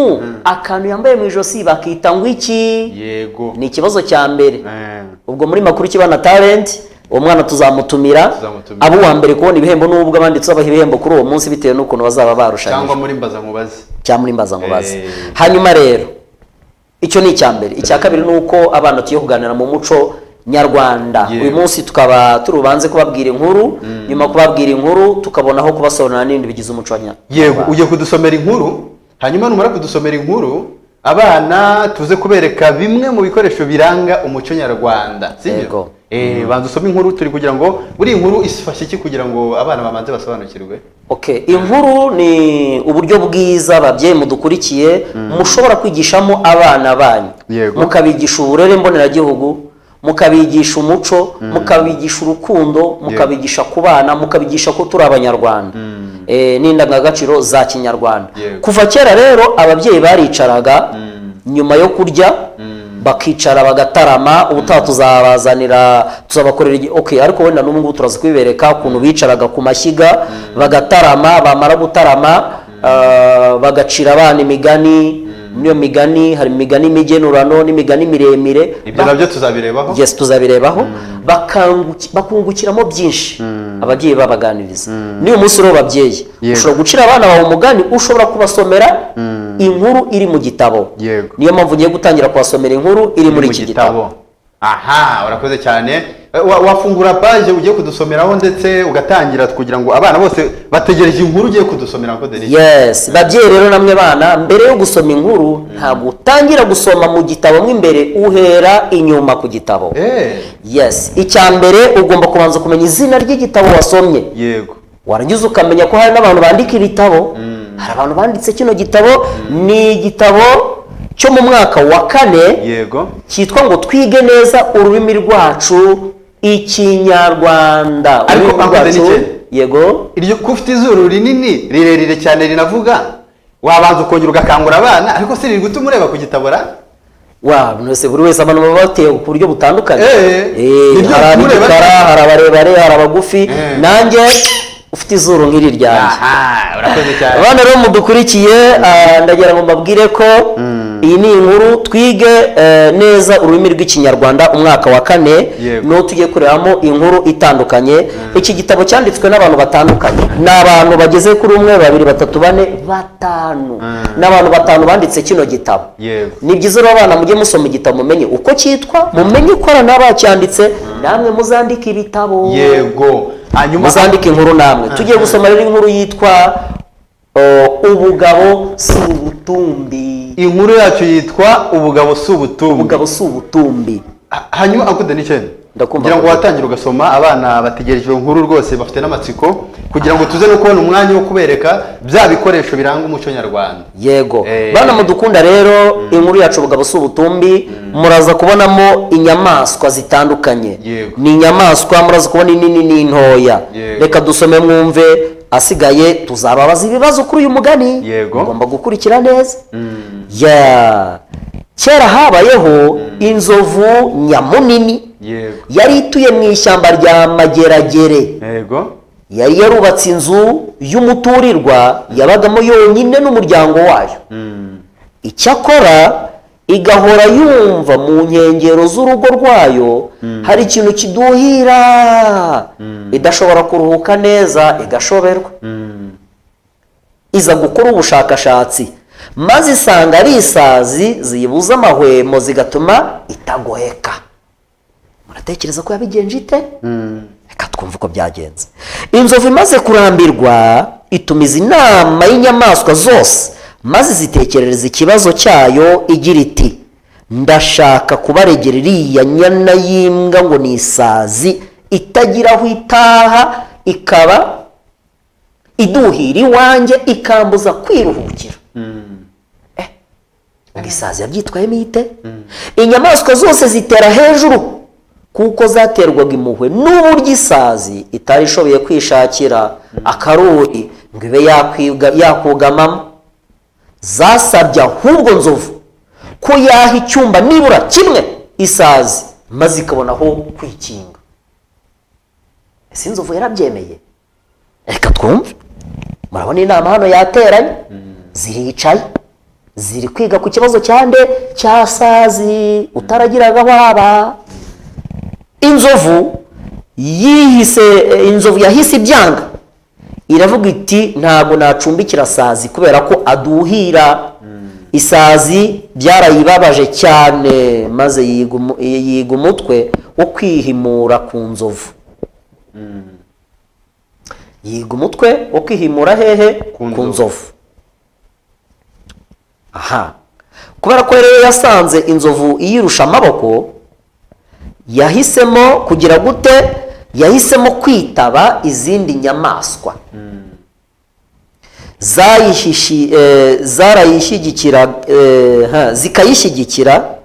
S2: akantu yambaye mu ijosi bakita ngo iki
S1: yego
S2: ni ikibazo cya mbere
S1: Eh,
S2: ubwo muri makuru kibana talent uwo mwana tuzamutumira
S1: Tuzamutumira.
S2: abo uwa mbere kubona ibihembo n'ubwo abandi tuzabaha ibihembo kuri uwo munsi bitewe n'ukuntu bazaba barushanyije
S1: cyangwa muri mbaza mubaze
S2: cyangwa muri mbazankubaza
S1: Eh.
S2: hanyuma rero icyo ni icya mbere icya kabiri ni uko abana tugiye kuganira mu muco nyarwanda
S1: Yewe.
S2: uyu munsi tukaba turubanze kubabwira inkuru nyuma yo kubabwira inkuru tukabonaho kubasobanurira n'ibintu bigize umuco wa nya-
S1: yego
S2: nyarwanda
S1: ugiye kudusomera inkuru hanyuma numara kudusomera inkuru abana tuze kubereka bimwe mu bikoresho biranga umuco nyarwanda
S2: Yego.
S1: sibyo Eh, banza usome inkuru turi kugira ngo buri inkuru ifashe iki kugira ngo abana babanze basobanukirwe
S2: okay inkuru ni uburyo bwiza ababyeyi mudukurikiye mushobora kwigishamo abana banyu
S1: Yego.
S2: mukabigisha uburere mboneragihugu mukabigisha umuco mukabigisha urukundo mukabigisha kubana mukabigisha ko turi abanyarwanda Eh, n'indangagaciro za kinyarwanda
S1: Yego.
S2: kuva kera rero ababyeyi baricaraga nyuma yo kurya bakicara bagatarama ubutaha tuzabazanira tuzabakorera igi- okay ariko wenda n'ubu ngubu turaza kubibereka ukuntu bicaraga ku mashyiga bagatarama bamara gutarama ah, bagacira abana imigani muri iyo migani hari imigani migenurano n'imigani miremire
S1: ibyo nabyo tuzabirebaho
S2: yes tuzabirebaho bakanguki- bakungukiramo byinshi ababyeyi babaganiriza n'uyu munsi rero babyeyi
S1: Yego.
S2: ushobora gucira abana bawe umugani ushobora kubasomera inkuru iri mu gitabo
S1: Yego.
S2: niyo mpamvu ngiye gutangira kubasomera inkuru iri muri iki gitabo
S1: aha urakoze cyane Eh, wa- wafungura paje ugiye kudusomeraho ndetse ugatangira kugira ngo abana bose bategereje inkuru ugiye kudusomera ko Denis?
S2: yes babyeyi rero namwe bana mbere yo gusoma inkuru ntabwo utangira gusoma mu gitabo mo imbere uhera inyuma ku gitabo
S1: Eh,
S2: yes icya mbere ugomba kubanza kumenya izina ry'igitabo wasomye
S1: yego
S2: warangiza ukamenya ko hari n'abantu bandika ibitabo hari abantu banditse kino gitabo ni igitabo cyo mu mwaka wa kane
S1: yego
S2: cyitwa ngo twige neza ururimi rwacu ikinyarwanda
S1: Ariko
S2: Ururimi
S1: Uncle Denny
S2: rwacu-
S1: Chen.
S2: yego
S1: iryo ko ufite izuru rinini rirerire cyane rinavuga wabanza ukongera ugakangura abana ariko si riri gutuma ureba ku gitabora
S2: wa mwese buri wese abantu baba batewe ku buryo butandukanye
S1: Eh,
S2: Eh,
S1: nibyo
S2: hari
S1: bikureba-
S2: abigikara hari abarebare hari abagufi
S1: Eh.
S2: nanjye ufite izuru nk'iri ryanjye
S1: aha urakoze cyane
S2: abana rero mudukurikiye ah, ndagira ngo mbabwire ko iyi ni inkuru twige eh, neza ururimi rw'ikinyarwanda umwaka wa kane
S1: Yego.
S2: niwo tugiye kurebamo inkuru itandukanye iki gitabo cyanditswe n'abantu batandukanye ni abantu bageze kuri umwe babiri batatu bane batanu ni abantu batanu banditse kino gitabo
S1: yego
S2: ni byiza rero abana mujye musoma igitabo mumenye uko cyitwa mumenye uko abana bacyanditse namwe muzandike ibitabo
S1: yego hanyuma
S2: muzandike inkuru namwe tugiye gusoma rero inkuru yitwa uh, ubugabo si ubutumbi
S1: inkuru yacu yitwa ubugabo si ubutumbi
S2: ubugabo si ubutumbi
S1: Ha- hanyuma akude n'icyenda
S2: Ndakumva.
S1: kugira ngo watangira ugasoma abana bategereje iyo nkuru rwose bafite n'amatsiko kugira ngo tuze no kubona umwanya wo kubereka bya bikoresho biranga umuco nyarwanda
S2: yego
S1: Eh.
S2: bana mudukunda rero inkuru yacu ubugabo si ubutumbi muraza kubonamo inyamaswa zitandukanye
S1: Yego.
S2: ni inyamaswa muraza kubona inini n'intoya
S1: Yego.
S2: reka dusome mwumve asigaye tuzababaza ibibazo kuri uyu mugani
S1: Yego.
S2: mugomba gukurikira neza ya kera habayeho inzovu nyamunini
S1: yego
S2: yari ituye mu ishyamba rya mageragere
S1: yego
S2: yari yarubatse inzu y'umuturirwa yabagamo yonyine n'umuryango wayo icyakora igahora yumva mu nkengero z'urugo rwayo hari ikintu kiduhira idashobora kuruhuka neza igashoberwa iza gukora ubushakashatsi maze isanga ari isazi ziyibuza amahwemo zigatuma itagoheka muratekereza ko yabigenje ite reka twumve uko byagenze inzovu imaze kurambirwa itumiza inama y'inyamaswa zose maze zitekerereza ikibazo cyayo igira iti ndashaka kubaregera iriya nyana y'imbwa ngo ni isazi itagira aho itaha ikaba iduhira iwanjye ikambuza kwiruhukira Eh, ubwo isazi yabyitwayemo ite inyamaswa zose zitera hejuru kuko zaterwaga impuhwe n'uburyo isazi itari ishoboye kwishakira akaruri ngo ibe yakwiga- yakugamamo zasabye ahubwo nzovu ko yaha icyumba nibura kimwe isazi maze ikabona aho kwikinga ese inzovu yarabyemeye reka twumve murabona inama hano yateranye ziricaye ziri kwiga ku kibazo cya nde cya sazi utaragiragaho haba inzovu yihise eh, inzovu yahise ibyanga iravuga iti ntabwo nacumbikira sazi kubera ko aduhira isazi byarayibabaje cyane maze yiga umu- yiga umutwe wo kwihimura ku nzovu yiga umutwe wo kwihimura hehe
S1: Ku
S2: ku
S1: nzovu.
S2: nzovu aha kubera ko rero yasanze inzovu iyirusha amaboko yahisemo kugira gute yahisemo kwitaba izindi nyamaswa zayihishi eh, zarayishyigikira eh, ha, zikayishyigikira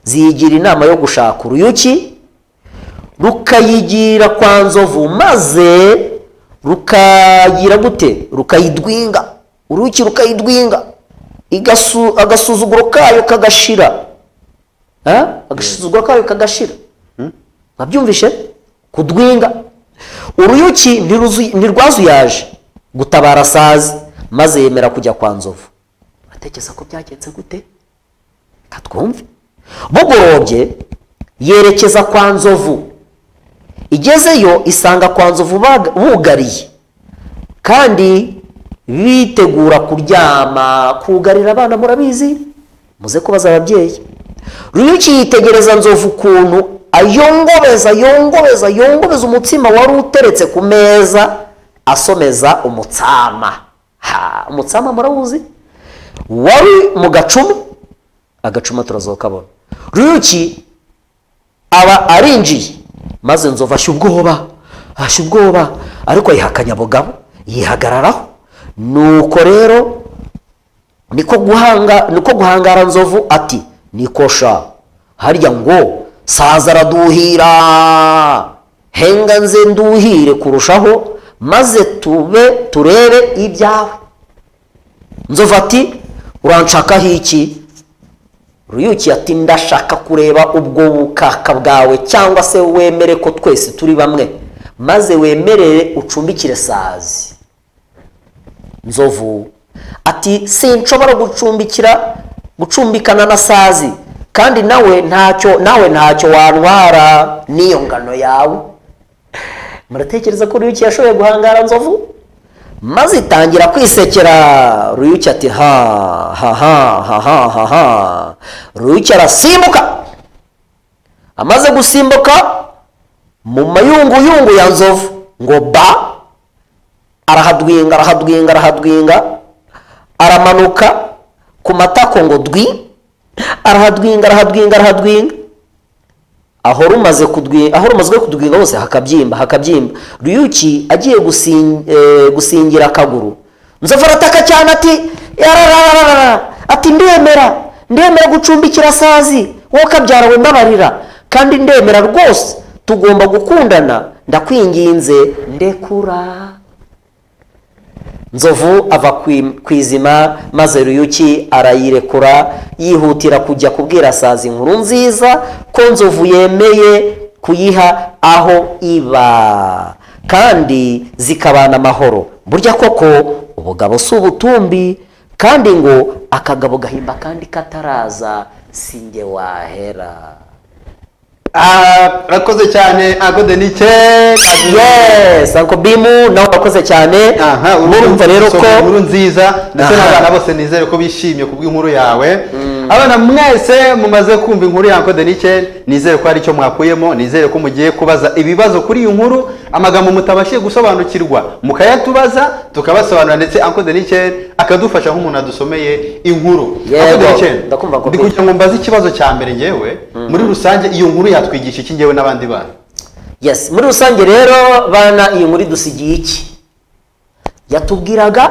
S2: ziyigira inama yo gushaka uruyuki rukayigira kwa nzovu maze rukagira gute rukayidwinga uruyuki rukayidwinga Igasu- agasuzuguro kayo kagashira Ha? agasuzuguro kayo kagashira babyumvishe kudwinga uruyuki ntiruzu- ntirwazuyaje gutabara sazi maze yemera kujya kwa nzovu atekereza ko byagenze gute Reka twumve bugorobye yerekeza kwa nzovu igezeyo isanga kwa nzovu bag- bugariye kandi bitegura kuryama kugarira abana murabizi muze kubaza ababyeyi ruyuki yitegereza nzovu ukuntu ayongobeza ayongobeza ayongobeza umutsima wari uteretse ku meza asomeza umutsama ha umutsama murawuzi wari mu gacuma agacuma turazoka kabona ruyuki aba arinjiye maze nzovu ashya ubwoba ashya ubwoba ariko yiha akanyabugabo yihagararaho nuko rero niko guhanga niko guhangara nzovu ati nikosha harya ngo saza araduhira henga nze nduhire kurushaho maze tube turebe ibyawe nzovu ati uranshakaho iki ruyuki ati ndashaka kureba ubwo bukaka bwawe cyangwa se wemere ko twese turi bamwe maze wemerere ucumbikire sazi nzovu ati sinshobora gucumbikira gucumbikana na sazi kandi nawe ntacyo nawe ntacyo wantwara n'iyo ngano yawe muratekereza ko ruyuki yashoboye guhangara nzovu maze itangira kwisekera ruyuki ati ha ha ha ha ha ha ha ruyuki arasimbuka amaze gusimbuka mu mayunguyungu ya nzovu ngo ba arahadwinga arahadwinga arahadwinga aramanuka ku matako ngo dwi arahadwinga arahadwinga arahadwinga aho rumaze kudwi aho rumazwe kudwinga hose hakabyimba hakabyimba ruyuki agiye gusin, eh, gusingira akaguru nzovu arataka cyane ati yararararara ati ndemera ndemera gucumbikira sazi wowe kabyara wembabarira kandi ndemera rwose tugomba gukundana ndakwinginze ndekura nzovu ava ku- ku izima maze ruyuki arayirekura yihutira kujya kubwira sazi inkuru nziza ko nzovu yemeye kuyiha aho iba kandi zikabana amahoro burya koko ubugabo si ubutumbi kandi ngo akagabo gahimba kandi kataraza si njye wahera
S1: arakoze cyane ago denike
S2: yes uncle bimu nawe wakoze cyane
S1: aha
S2: murumva rero ko
S1: inkuru nziza ndetse
S2: Aha.
S1: n'abana bose nizere ko bishimye ku bw'inkuru yawe abana mwese mumaze kumva inkuru ya Uncle Denike nizere ko hari icyo mwakuyemo nizere ko mugiye kubaza ibibazo kuri iyi nkuru amagambo mutabashije gusobanukirwa mukayatubaza tukabasobanurira ndetse Uncle Denike akadufasha nk'umuntu adusomeye inkuru
S2: Yego,
S1: Uncle Denike,
S2: ndakumva ko
S1: ndi
S2: kuri-
S1: kugira ngo mbaze ikibazo cya mbere ngewe muri rusange iyo nkuru yatwigisha iki ngewe n'abandi bana
S2: yes muri rusange rero bana iyi nkuru dusigiye iki yatubwiraga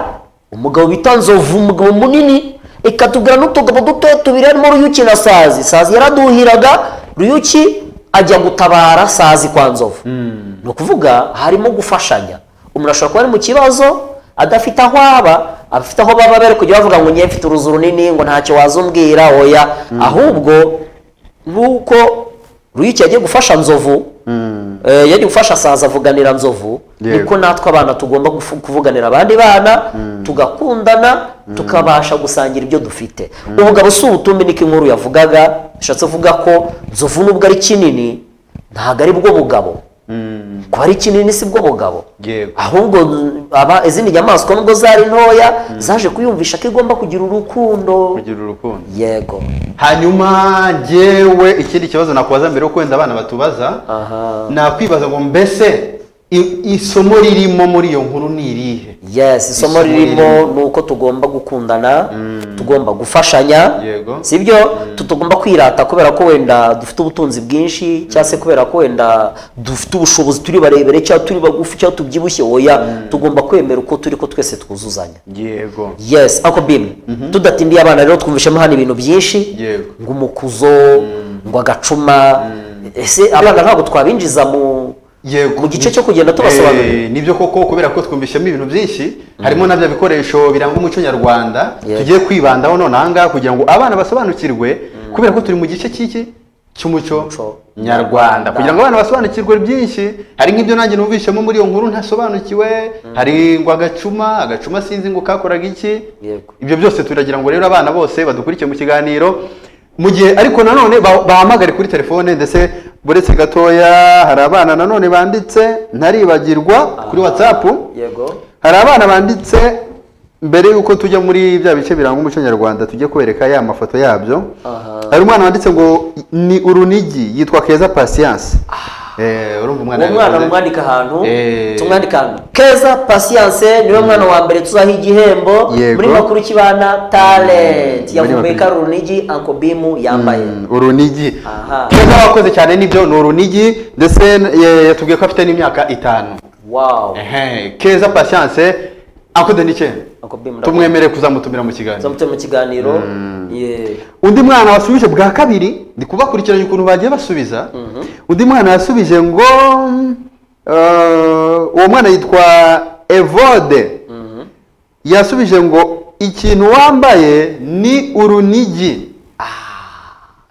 S2: umugabo bita nzovu umugabo munini ikatubwira n'utugabo duto tubiri harimo ruyuki na sazi sazi yaraduhiraga ruyuki ajya gutabara sazi kwa nzovu ni ukuvuga harimo gufashanya umuntu ashobora kuba ari mu kibazo adafite aho aba abafite aho baba bari kujya bavuga ngo njye mfite uruzu runini ngo ntacyo wazumbwira oya ahubwo nuko ruyiki yagiye gufasha nzovu eh, yagiye gufasha saza avuganira nzovu
S1: Yego.
S2: niko natwe abana tugomba gufu- kuvuganira abandi bana tugakundana tukabasha gusangira ibyo dufite ubugabo si ubutumbi niko inkuru yavugaga bishatse kuvuga ko nzovu nubwo ari kinini ntabwo ari bwo bugabo kuba ari kinini si bwo bugabo
S1: Yego.
S2: ahubwo mm, aba izindi nyamaswa nubwo zari ntoya zaje kuyumvisha ko igomba kugira urukundo
S1: kugira urukundo
S2: yego
S1: hanyuma jyewe ikindi kibazo nakubaza mbere yuko wenda abana batubaza
S2: aha
S1: nakwibaza ngo mbese i- isomo ririmo muri iyo nkuru ni irihe
S2: yes isomo
S1: Isomo
S2: ririmo
S1: ririmo.
S2: ni uko tugomba gukundana tugomba gufashanya
S1: Yego.
S2: sibyo tutagomba kwirata kubera ko wenda dufite ubutunzi bwinshi cyangwa se kubera ko wenda dufite ubushobozi turi barebere cyangwa turi bagufi cyangwa tubyibushye oya tugomba kwemera uko turi ko twese twuzuzanya
S1: yego
S2: yes ako bimwe tudatindiye abana rero twumvishemo hano ibintu byinshi
S1: Yego.
S2: ngo umukuzo ngo agacuma ese abana ntabwo twabinjiza mu
S1: yego
S2: Mu gice cyo kugenda tubasobanurira.
S1: Eh, nibyo koko kubera ko twumvishemo ibintu byinshi harimo na bya bikoresho biranga umuco nyarwanda
S2: Yego.
S1: tugiye kwibandaho none aha ngaha kugira ngo abana basobanukirwe kubera ko turi mu gice cy'iki cy'umuco
S2: Umuco
S1: nyarwanda kugira ngo abana basobanukirwe byinshi hari nk'ibyo nanjye numvishemo muri iyo nkuru ntasobanukiwe hari ngo agacuma agacuma sinzi ngo kakoraga iki
S2: Yego.
S1: ibyo byose turagira ngo rero abana bose badukurikiye mu kiganiro mu gihe ariko nanone ba- bahamagare kuri telefone ndetse buretse gatoya hari abana nanone banditse ntaribagirwa kuri whatsapp
S2: yego
S1: hari abana banditse mbere y'uko tujya muri bya bice biranga umuco nyarwanda tujye kwereka ya mafoto yabyo
S2: Aha.
S1: hari umwana wanditse ngo ni urunigi yitwa keza patience Eh, urumva umwana
S2: uwo mwana
S1: yabivuze.
S2: mumwandika ahantu
S1: Eh.
S2: tumwandika ahantu keza pasiyanse niwe mwana wa mbere tuzaha igihembo
S1: Yego.
S2: muri makuru kibana talent
S1: Muri
S2: yavumbuye
S1: makuru.
S2: ko ari urunigi ankobimu yambaye
S1: Mm, urunigi
S2: Aha.
S1: keza wakoze cyane nibyo ni urunigi ndetse eh, yatubwiye ko afite n'imyaka itanu
S2: wow
S1: Ehe, keza patience akude ni cye
S2: ankobimu
S1: tumwemere kuzamutumira mu kiganiro
S2: zamuteye mu kiganiro Yeah.
S1: undi mwana wasubije bwa kabiri ndi kubakurikiranya ukuntu bagiye basubiza undi mwana yasubije ngo mm, eh, uwo mwana yitwa evode yasubije ngo ikintu wambaye ni urunigi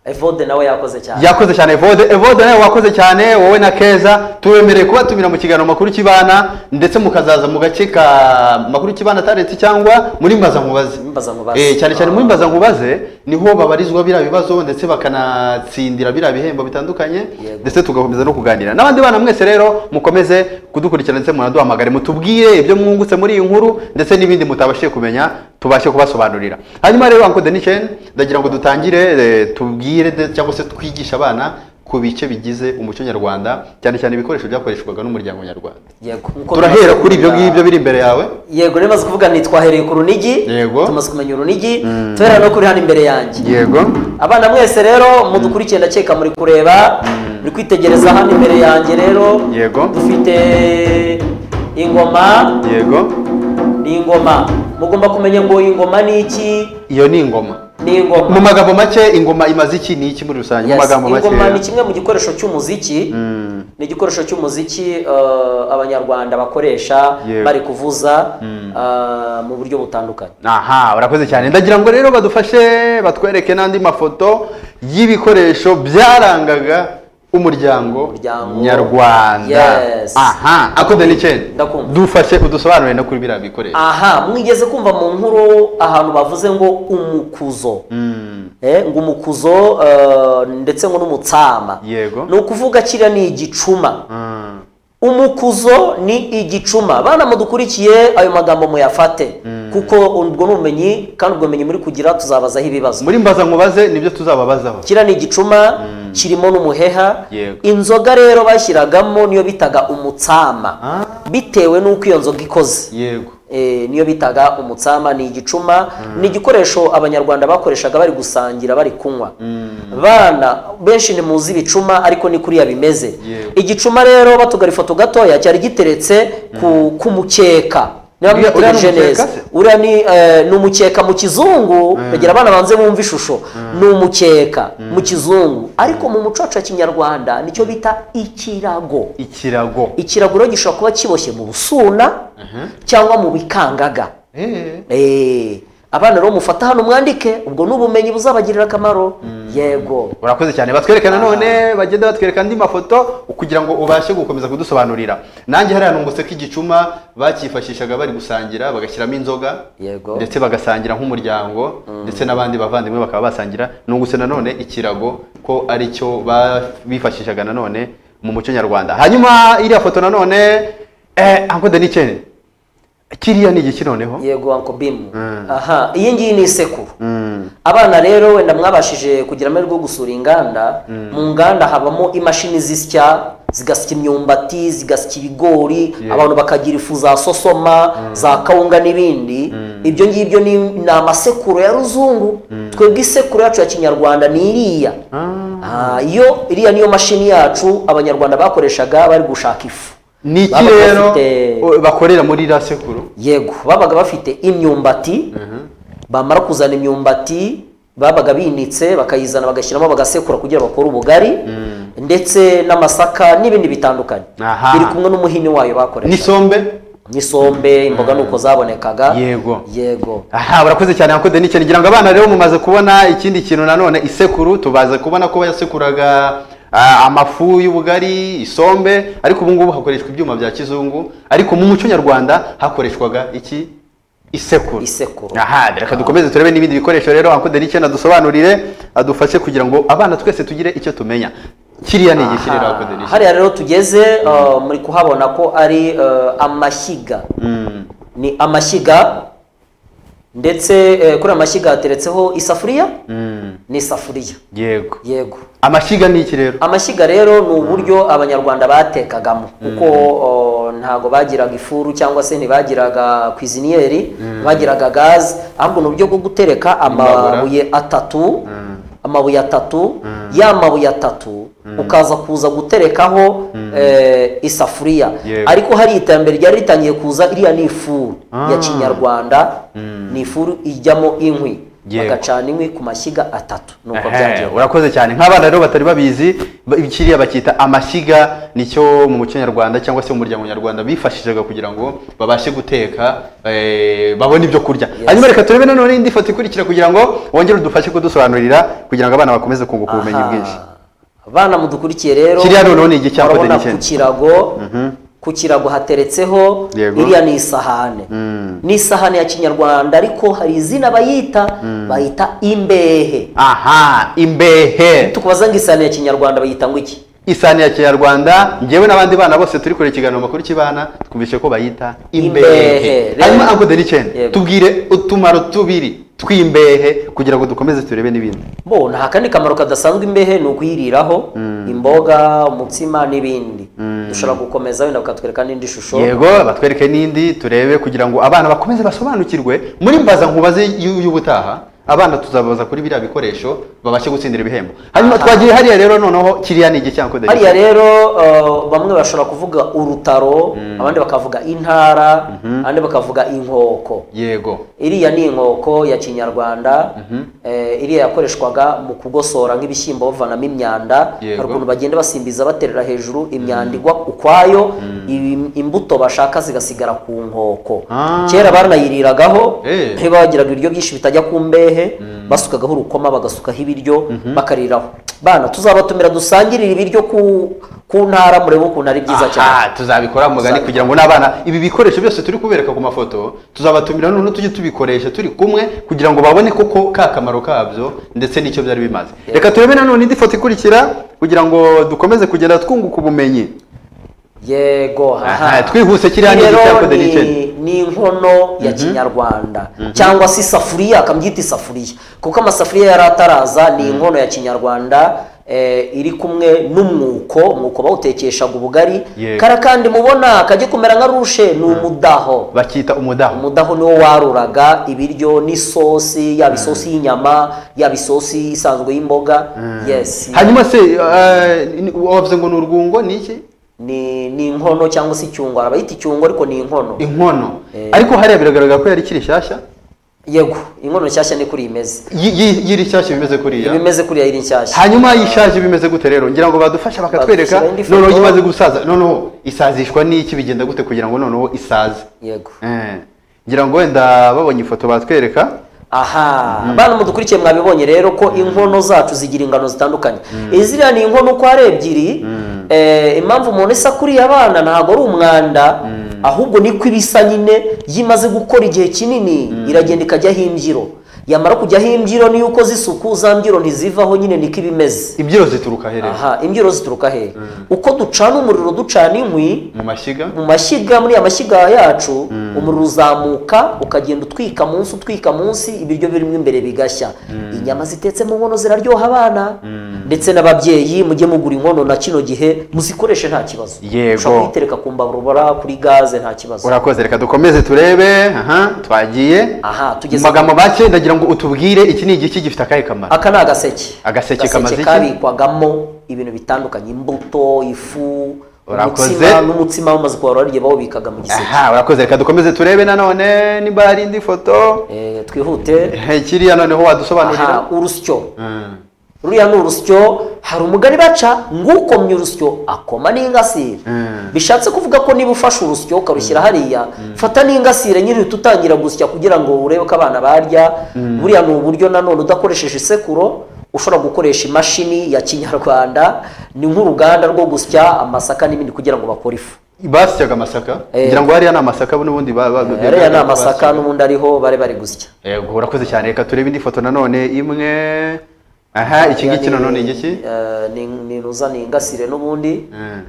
S2: evode nawe yakoze cyane
S1: yakoze cyane evode evode nawe wakoze cyane wowe na keza tubemereye kubatumira mu kiganiro makuru kibana ndetse mukazaza mu gace ka makuru kibana taretse cyangwa muri mbaza nkubaze
S2: Mbaza Nkubaze.
S1: Eh, cyane cyane muri mbaza nkubaze niho babarizwa biriya bibazo ndetse bakanatsindira biriya bihembo bitandukanye
S2: Yego.
S1: ndetse tugakomeza no kuganira n'abandi bana mwese rero mukomeze kudukurikirana ndetse munaduhamagare mutubwire ibyo mwungutse muri iyi nkuru ndetse n'ibindi mutabashije kumenya tubashe kubasobanurira hanyuma rero Uncle Denishen ndagira ngo dutangire eh, tubwire de- cyangwa se twigishe abana ku bice bigize umuco nyarwanda cyane cyane ibikoresho byakoreshwaga n'umuryango nyarwanda
S2: yego Nkuko
S1: turahera
S2: bimaze
S1: kuri ibyo
S2: kuvuga-
S1: ngibyo biri imbere yawe
S2: yego rero maze kuvuga ni twahereye ku runigi
S1: Yego.
S2: tumaze kumenya urunigi tuhera no kuri hano imbere yanjye
S1: yego
S2: abana mwese rero mudukurikiye ndakeka muri kureba muri kwitegereza hano imbere yanjye rero
S1: Yego.
S2: dufite ingoma
S1: yego
S2: ni ingoma mugomba kumenya ngo ingoma ni iki
S1: iyo ni ingoma
S2: ni ingoma
S1: mu magambo make ingoma imaze iki ni iki muri rusange mu
S2: Yes,
S1: magambo make
S2: ingoma ni kimwe mu gikoresho cy'umuziki
S1: Mm.
S2: ni igikoresho cy'umuziki eh, abanyarwanda bakoresha
S1: Yego.
S2: bari kuvuza eh, mu buryo butandukanye
S1: aha urakoze cyane ndagira ngo rero badufashe batwereke n'andi mafoto y'ibikoresho byarangaga umuryango
S2: Umuryango.
S1: nyarwanda
S2: Yes.
S1: aha akoze ni cyane
S2: Ndakumva.
S1: dufashe udusobanurire no kuri biriya bikoresho
S2: aha mwigeze kumva mu nkuru ahantu bavuze ngo umukuzo
S1: Mm.
S2: Eh, ngo umukuzo eh, ndetse ngo n'umutsama
S1: Yego.
S2: ni ukuvuga kiriya ni igicuma
S1: Mm.
S2: umukuzo ni igicuma bana mudukurikiye ayo magambo muyafate kuko ubwo ni ubumenyi kandi ubwo bumenyi muri kugira tuzabazaho ibibazo
S1: muri mbaza nkubaze nibyo tuzababazaho
S2: kiriya ni igicuma kirimo n'umuheha
S1: Yego.
S2: inzoga rero bashyiragamo niyo bitaga umutsama
S1: Ah.
S2: bitewe n'uko iyo nzoga ikoze
S1: yego
S2: Eh, niyo bitaga umutsama ni igicuma ni igikoresho abanyarwanda bakoreshaga bari gusangira bari kunywa bana benshi ni muzi ibicuma ariko ni kuriya bimeze
S1: Yewe.
S2: igicuma rero batugara ifoto gatoya cyari giteretse ku, ku mukeka niba
S1: Uriya- uriya ni
S2: mwitegereje neza
S1: umukeka se?
S2: uriya ni eh, ni umukeka mu kizungu bagira abana banze bumva ishusho ni umukeka mu kizungu ariko mu muco wacu wa kinyarwanda nicyo bita ikirago
S1: ikirago
S2: ikirago rero gishobora kuba kiboshye mu busuna cyangwa mu bikangaga
S1: Eh,
S2: Eh, abana rero mufata hano mwandike ubwo ni ubumenyi buzabagirira akamaro yego
S1: urakoze cyane batwereka nanone bagenda batwereka andi mafoto kugira ngo ubashe gukomeza kudusobanurira nanjye hariya nungutse ko igicuma bakifashishaga bari gusangira bagashyiramo inzoga
S2: Yego.
S1: ndetse bagasangira nk'umuryango ndetse n'abandi bavandimwe bakaba basangira nungutse nanone ikirago ko ari cyo ba- bifashishaga nanone mu muco nyarwanda hanyuma iriya foto nanone eh, Uncle Denicene, kiriya ni igiki noneho
S2: yego anko bimu
S1: Mm.
S2: aha iyi ngiyi ni isekuru
S1: Mm,
S2: abana rero wenda mwabashije kugira amahirwe yo gusura inganda mu nganda habamo imashini zisya zigasya imyumbati zigasya ibigori
S1: Yeah.
S2: abantu bakagira ifu za sosoma za kawunga n'ibindi ibyo ngibyo ni, ni amasekuru ya ruzungu twebwe isekuru yacu ya kinyarwanda ni iriya
S1: ah.
S2: Ah, iyo iriya niyo mashini yacu abanyarwanda bakoreshaga bari gushaka ifu
S1: ni iki
S2: Babaga
S1: rero
S2: bafite-
S1: o- bakorera muri iriya sekuru
S2: yego babaga bafite imyumbati bamara kuzana imyumbati babaga binitse bakayizana bagashyiramo bagasekura kugira bakore ubugari ndetse n'amasaka n'ibindi bitandukanye
S1: Aha.
S2: biri kumwe n'umuhini wayo bakoresha
S1: n'isombe
S2: n'isombe imboga nuko zabonekaga
S1: Yego.
S2: yego
S1: aha urakoze cyane nako deni cyane ngira ngo abana rero mumaze kubona ikindi kintu nanone isekuru tubaze kubona ko yasekuraga ah, amafu y'ubugari isombe ariko ubu ngubu hakoreshwa ibyuma bya kizungu ariko mu muco nyarwanda hakoreshwaga iki isekuru
S2: Isekuru.
S1: aha reka dukomeze turebe n'ibindi bikoresho rero ako deni cyane adusobanurire adufashe kugira ngo abana twese tugire icyo tumenya kiriya ni igiki rero ako deni
S2: Aha, hariya rero tugeze uh, muri kuhabona ko ari uh, amashyiga ni amashyiga ndetse eh, kuri aya mashyiga hateretseho isafuriya ni isafuriya
S1: yego
S2: yego
S1: amashyiga ni iki rero
S2: amashyiga rero ni uburyo abanyarwanda batekagamo kuko uh, ntago bagiraga ifuru cyangwa se ntibagiraga kwiziniyeri bagiraga gaze ahubwo ni uburyo bwo gutereka amabuye atatu amabuye atatu ya mabuye atatu ukaza kuza guterekaho eh, isafuriya
S1: Yego.
S2: ariko hari iterambere ryari ritangiye kuza iriya ni ifuru ya
S1: Ah.
S2: kinyarwanda ni ifuru ijyamo inkwi
S1: Yego.
S2: bagacana inkwi ku mashyiga atatu nuko
S1: Ehe,
S2: byagiye
S1: urakoze cyane nk'abana rero batari babizi ba- kiriya bacyita amashyiga nicyo mu muco nyarwanda cyangwa se mu muryango nyarwanda bifashishaga kugira ngo babashe guteka eh, babone ibyo kurya hanyuma reka turebe nanone indi foto ikurikira kugira ngo wongere udufashe kudusobanurira kugira ngo abana bakomeze kunguka ubumenyi
S2: Aha.
S1: bwinshi
S2: abana mudukurikiye rero
S1: Kiriya noneho ni igice cyangwa
S2: murabona
S1: ni igice?
S2: ku kirago ku kirago hateretseho
S1: Yego.
S2: iriya ni isahane ni isahane ya kinyarwanda ariko hari izina bayita bayita imbehe
S1: aha imbehe
S2: tukubaza ngo isahane ya kinyarwanda bayita ngo iki
S1: isahani ya kinyarwanda ngewe n'abandi bana bose turi kureba ikiganiro makuru cy'ibana twumvise ko bayita imbehe
S2: Imbehe.
S1: hanyuma anko denicene
S2: Yego.
S1: tubwire utumaro tubiri tw'imbehe kugira ngo dukomeze turebe n'ibindi
S2: mbona nta kandi kamaro kadasanzwe imbehe ni ukuyiriraho imboga umutsima n'ibindi dushobora gukomeza wenda bakatwereka n'indi shusho
S1: yego batwereke n'indi turebe kugira ngo abana bakomeze basobanukirwe muri mbaza nkubaze y'u- y'ubutaha abana tuzabaza kuri biriya bikoresho babashe gutsindira ibihembo hanyuma
S2: Aha.
S1: twagiye hariya rero noneho kiriya ni igicyanko
S2: hariya rero uh, bamwe bashobora kuvuga urutaro abandi bakavuga intara abandi bakavuga inkoko
S1: yego
S2: iriya ni inkoko ya kinyarwanda eh, iriya yakoreshwaga mu kugosora nk'ibishyimbo bavanamo imyanda
S1: Yego.
S2: hari ukuntu bagenda basimbiza baterera hejuru imyanda igwa ukwayo im- imbuto bashaka zigasigara ku nkoko
S1: Ah.
S2: kera baranayiriragaho
S1: Eh.
S2: ntibagiraga ibiryo byinshi bitajya ku mbehe basukagaho urukoma bagasukaho ibiryo bakariraho bana tuzabatumira dusangirire ibiryo ku ku ntara murebe ukuntu ari byiza cyane
S1: aha tuzabikora mugani
S2: Tuzabikora.
S1: kugira ngo n'abana ibi bikoresho byose turi kubereka ku mafoto tuzabatumira noneho tujye tubikoresha turi kumwe kugira ngo babone koko ka kamaro kabyo ndetse n'icyo byari bimaze reka turebe nanone indi foto ikurikira kugira ngo dukomeze kugenda twunguka ubumenyi
S2: yego
S1: Aha, twihuse kiriya ni
S2: Rero
S1: igitako de
S2: ni-
S1: Nicene.
S2: ni inkono ya kinyarwanda cyangwa se isafuriya akabyita isafuriya kuko amasafuriya yari ataraza ni inkono ya kinyarwanda eh, iri kumwe n'umwuko umwuko bawutekeshaga ubugari
S1: Yego.
S2: kara kandi mubona kajya kumera nka rushe ni umudaho
S1: bakita umudaho
S2: umudaho niwo waruraga ibiryo n'isosi yaba isosi y'inyama yaba isosi isanzwe y'imboga yes
S1: hanyuma se eh, ni- wavuze ngo ni urwungo ni iki
S2: ni ni inkono cyangwa se icyungo abayita icyungo ariko ni inkono
S1: inkono
S2: Eh.
S1: ariko hariya biragaragara ko yari ikiri nshyashya
S2: yego inkono nshyashya ni kuri iyi meze
S1: Yi- yi- yiri nshyashya bimeze kuriya
S2: iba imeze kuriya iri nshyashya
S1: hanyuma yishaje bimeze gute rero ngira ngo badufasha bakatwereka
S2: Badufashyira indi foto.
S1: noneho imaze gusaza noneho isazishwa n'iki bigenda gute kugira ngo noneho isaze
S2: yego
S1: Eh, ngira ngo wenda babonye ifoto batwereka
S2: aha bana mudukurikiye mwabibonye rero ko inkono zacu zigira ingano zitandukanye iziriya ni inkono uko ari ebyiri eh, impamvu umuntu isa kuriya abana ntabwo ari umwanda ahubwo niko ibisa nyine iyo imaze gukora igihe kinini iragenda ikajyaho imbyiro yamara kujyaho imbyiro niyo ukoze isuku za mbyiro ntizivaho nyine niko iba imeze
S1: ibyiro zituruka he rero
S2: aha imbyiro zituruka he uko ducana umuriro ducana inkwi
S1: mu mashyiga
S2: mu mashyiga muri ya mashyiga yacu umuriro uzamuka ukagenda utwika munsi utwika munsi ibiryo birimo imbere bigashya inyama zitetse mu nkono ziraryoha abana ndetse n'ababyeyi mujye mugura inkono na kino gihe muzikoreshe nta kibazo
S1: Yego.
S2: ushobora kuyitereka ku mbabura kuri gaze nta kibazo
S1: urakoze reka dukomeze turebe aha twagiye
S2: aha
S1: mu
S2: tugeze
S1: magambo make ndagira ngo utubwire iki ni igiki gifite akahe kamaro
S2: aka ni agaseke
S1: Agaseke kamaze iki?
S2: kabikwagamo ibintu bitandukanye imbuto ifu
S1: Urakoze.
S2: umutsima n'umutsima bamaze kuwararya bawubikaga mu giseke
S1: aha urakoze reka dukomeze turebe nanone niba hari indi foto
S2: Eh, twihute
S1: Eh, kiriya noneho wadusobanurira
S2: aha urusyo
S1: Mm.
S2: ruriya ni urusyo hari umugani baca ngo ukomye urusyo akoma n'ingasire
S1: Mm.
S2: bishatse kuvuga ko niba ufashe urusyo ukarushyira hariya fata n'ingasire nyine uhita utangira gusya kugira ngo urebe ko abana barya buriya ni uburyo nanone udakoresheje isekuro ushobora gukoresha imashini ya kinyarwanda ni nk'uruganda rwo gusya amasaka n'ibindi kugira ngo bakore ifu
S1: basyaga amasaka
S2: Eh.
S1: ngira ngo hariya ni amasaka n'ubundi ba- ba-
S2: ariya
S1: basyaga.
S2: ni amasaka n'ubundi ariho bari bari gusya
S1: yego urakoze cyane reka turebe indi foto nanone imwe aha iki ngiki nanone ni igiki
S2: Eh, ni ni ruza ni ingasire n'ubundi
S1: Mm.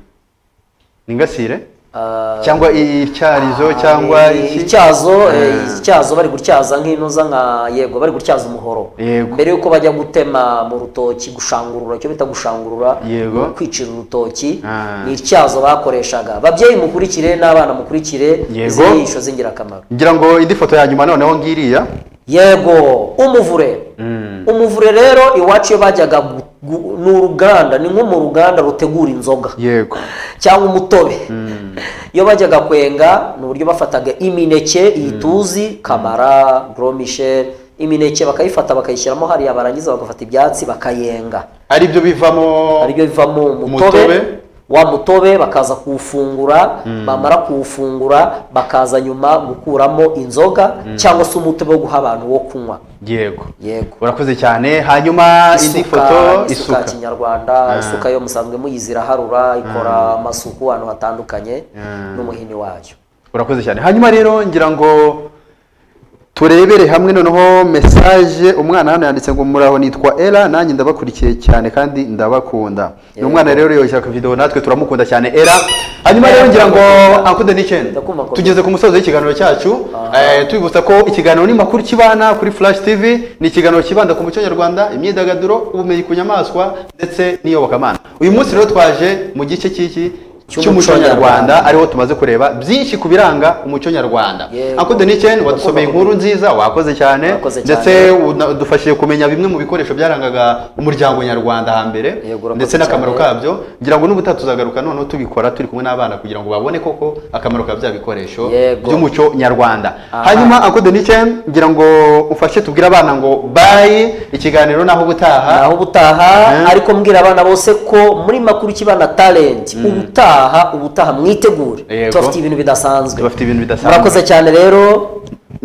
S1: ni ingasire
S2: Eh,
S1: cyangwa icyarizo cyangwa
S2: Ah,
S1: iki
S2: ityazo eh,
S1: Mm.
S2: ityazo bari gutyaza nk'inoza nka yego bari gutyaza umuhoro
S1: Yego.
S2: mbere yuko bajya gutema mu rutoki gushangurura icyo bita gushangurura
S1: Yego.
S2: ni kwicira urutoki
S1: Ah.
S2: ni ityazo bakoreshaga babyeyi mukurikire n'abana mukurikire
S1: Yego.
S2: izi nyigisho z'ingirakamaro
S1: ngira ngo indi foto ya nyuma noneho ngiriya
S2: yego umuvure umuvure rero iwacu iyo bajyaga gu- gu- ni uruganda ni nko mu ruganda rutegura inzoga
S1: yego
S2: cyangwa umutobe iyo bajyaga kwenga ni uburyo bafataga imineke iyi tuzi kamara goromisheri imineke bakayifata bakayishyiramo hariya barangiza bagafata ibyatsi bakayenga
S1: ari byo bivamo
S2: aribyo bivamo
S1: Umutobe.
S2: umutobe wa mutobe bakaza kuwufungura bamara kuwufungura bakaza nyuma gukuramo inzoga cyangwa se umutobe wo guha abantu wo kunywa
S1: yego
S2: yego
S1: urakoze cyane hanyuma indi foto
S2: isuka ya
S1: isuka
S2: kinyarwanda isuka yo musanzwe muyizi iraharura ikora amasuku ahantu hatandukanye n'umuhini wayo
S1: urakoze cyane hanyuma rero ngira ngo turebere hamwe noneho mesaje umwana hano yanditse ngo muraho nitwa era nanjye ndabakurikiye cyane kandi ndabakunda ni umwana rero yoshya akavidewo natwe turamukunda cyane era hanyuma rero ngira ngo akude n'icyenda
S2: Ndakumva ko-
S1: tugeze ku musozo w'ikiganiro cyacu eh, tubibutsa ko ikiganiro ni makuru kibana kuri flash tv ni ikiganiro kibanda ku muco nyarwanda imyidagaduro ubumenyi ku nyamaswa ndetse n'iyobokamana uyu munsi rero twaje mu gice cy'iki
S2: Cy'umuco
S1: cy'umuco
S2: nyarwanda.
S1: nyarwanda ariho tumaze kureba byinshi ku biranga umuco nyarwanda
S2: Yego.
S1: akude n'icyenda wadusomeye
S2: Ndakumva
S1: inkuru nziza wakoze cyane
S2: Wakoze cyane.
S1: ndetse udufashije kumenya bimwe mu bikoresho byarangaga umuryango nyarwanda hambere
S2: Yego, urakoze
S1: ndetse n'akamaro
S2: cyane.
S1: kabyo ngira ngo n'ubutaha tuzagaruka noneho tubikora turi kumwe n'abana kugira ngo babone koko akamaro ka bya bikoresho
S2: Yego.
S1: by'umuco nyarwanda
S2: Aha.
S1: hanyuma akude n'icyenda ngira ngo ufashe tubwire abana ngo bayi ikiganiro naho ubutaha
S2: naho ubutaha
S1: Eh.
S2: ariko mbwira abana bose ko muri makuru kibana talent ubutaha ubutaha mwitegure
S1: Yego.
S2: tubafite ibintu bidasanzwe
S1: Tubafite ibintu bidasanzwe.
S2: murakoze cyane rero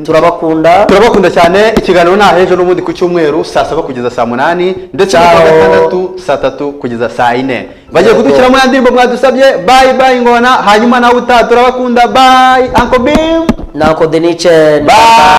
S2: turabakunda
S1: turabakunda cyane ikiganiro nta hejo n'ubundi ku cyumweru saa saba kugeza saa munani ndetse
S2: Ciao.
S1: na gatandatu saa tatu kugeza saa ine bagiye
S2: Yego.
S1: kudushyiramo ya ndirimbo mwadusabye bayi bayi ngona hanyuma nawe utaha turabakunda bayi anko bimu
S2: nako denicen
S1: bayi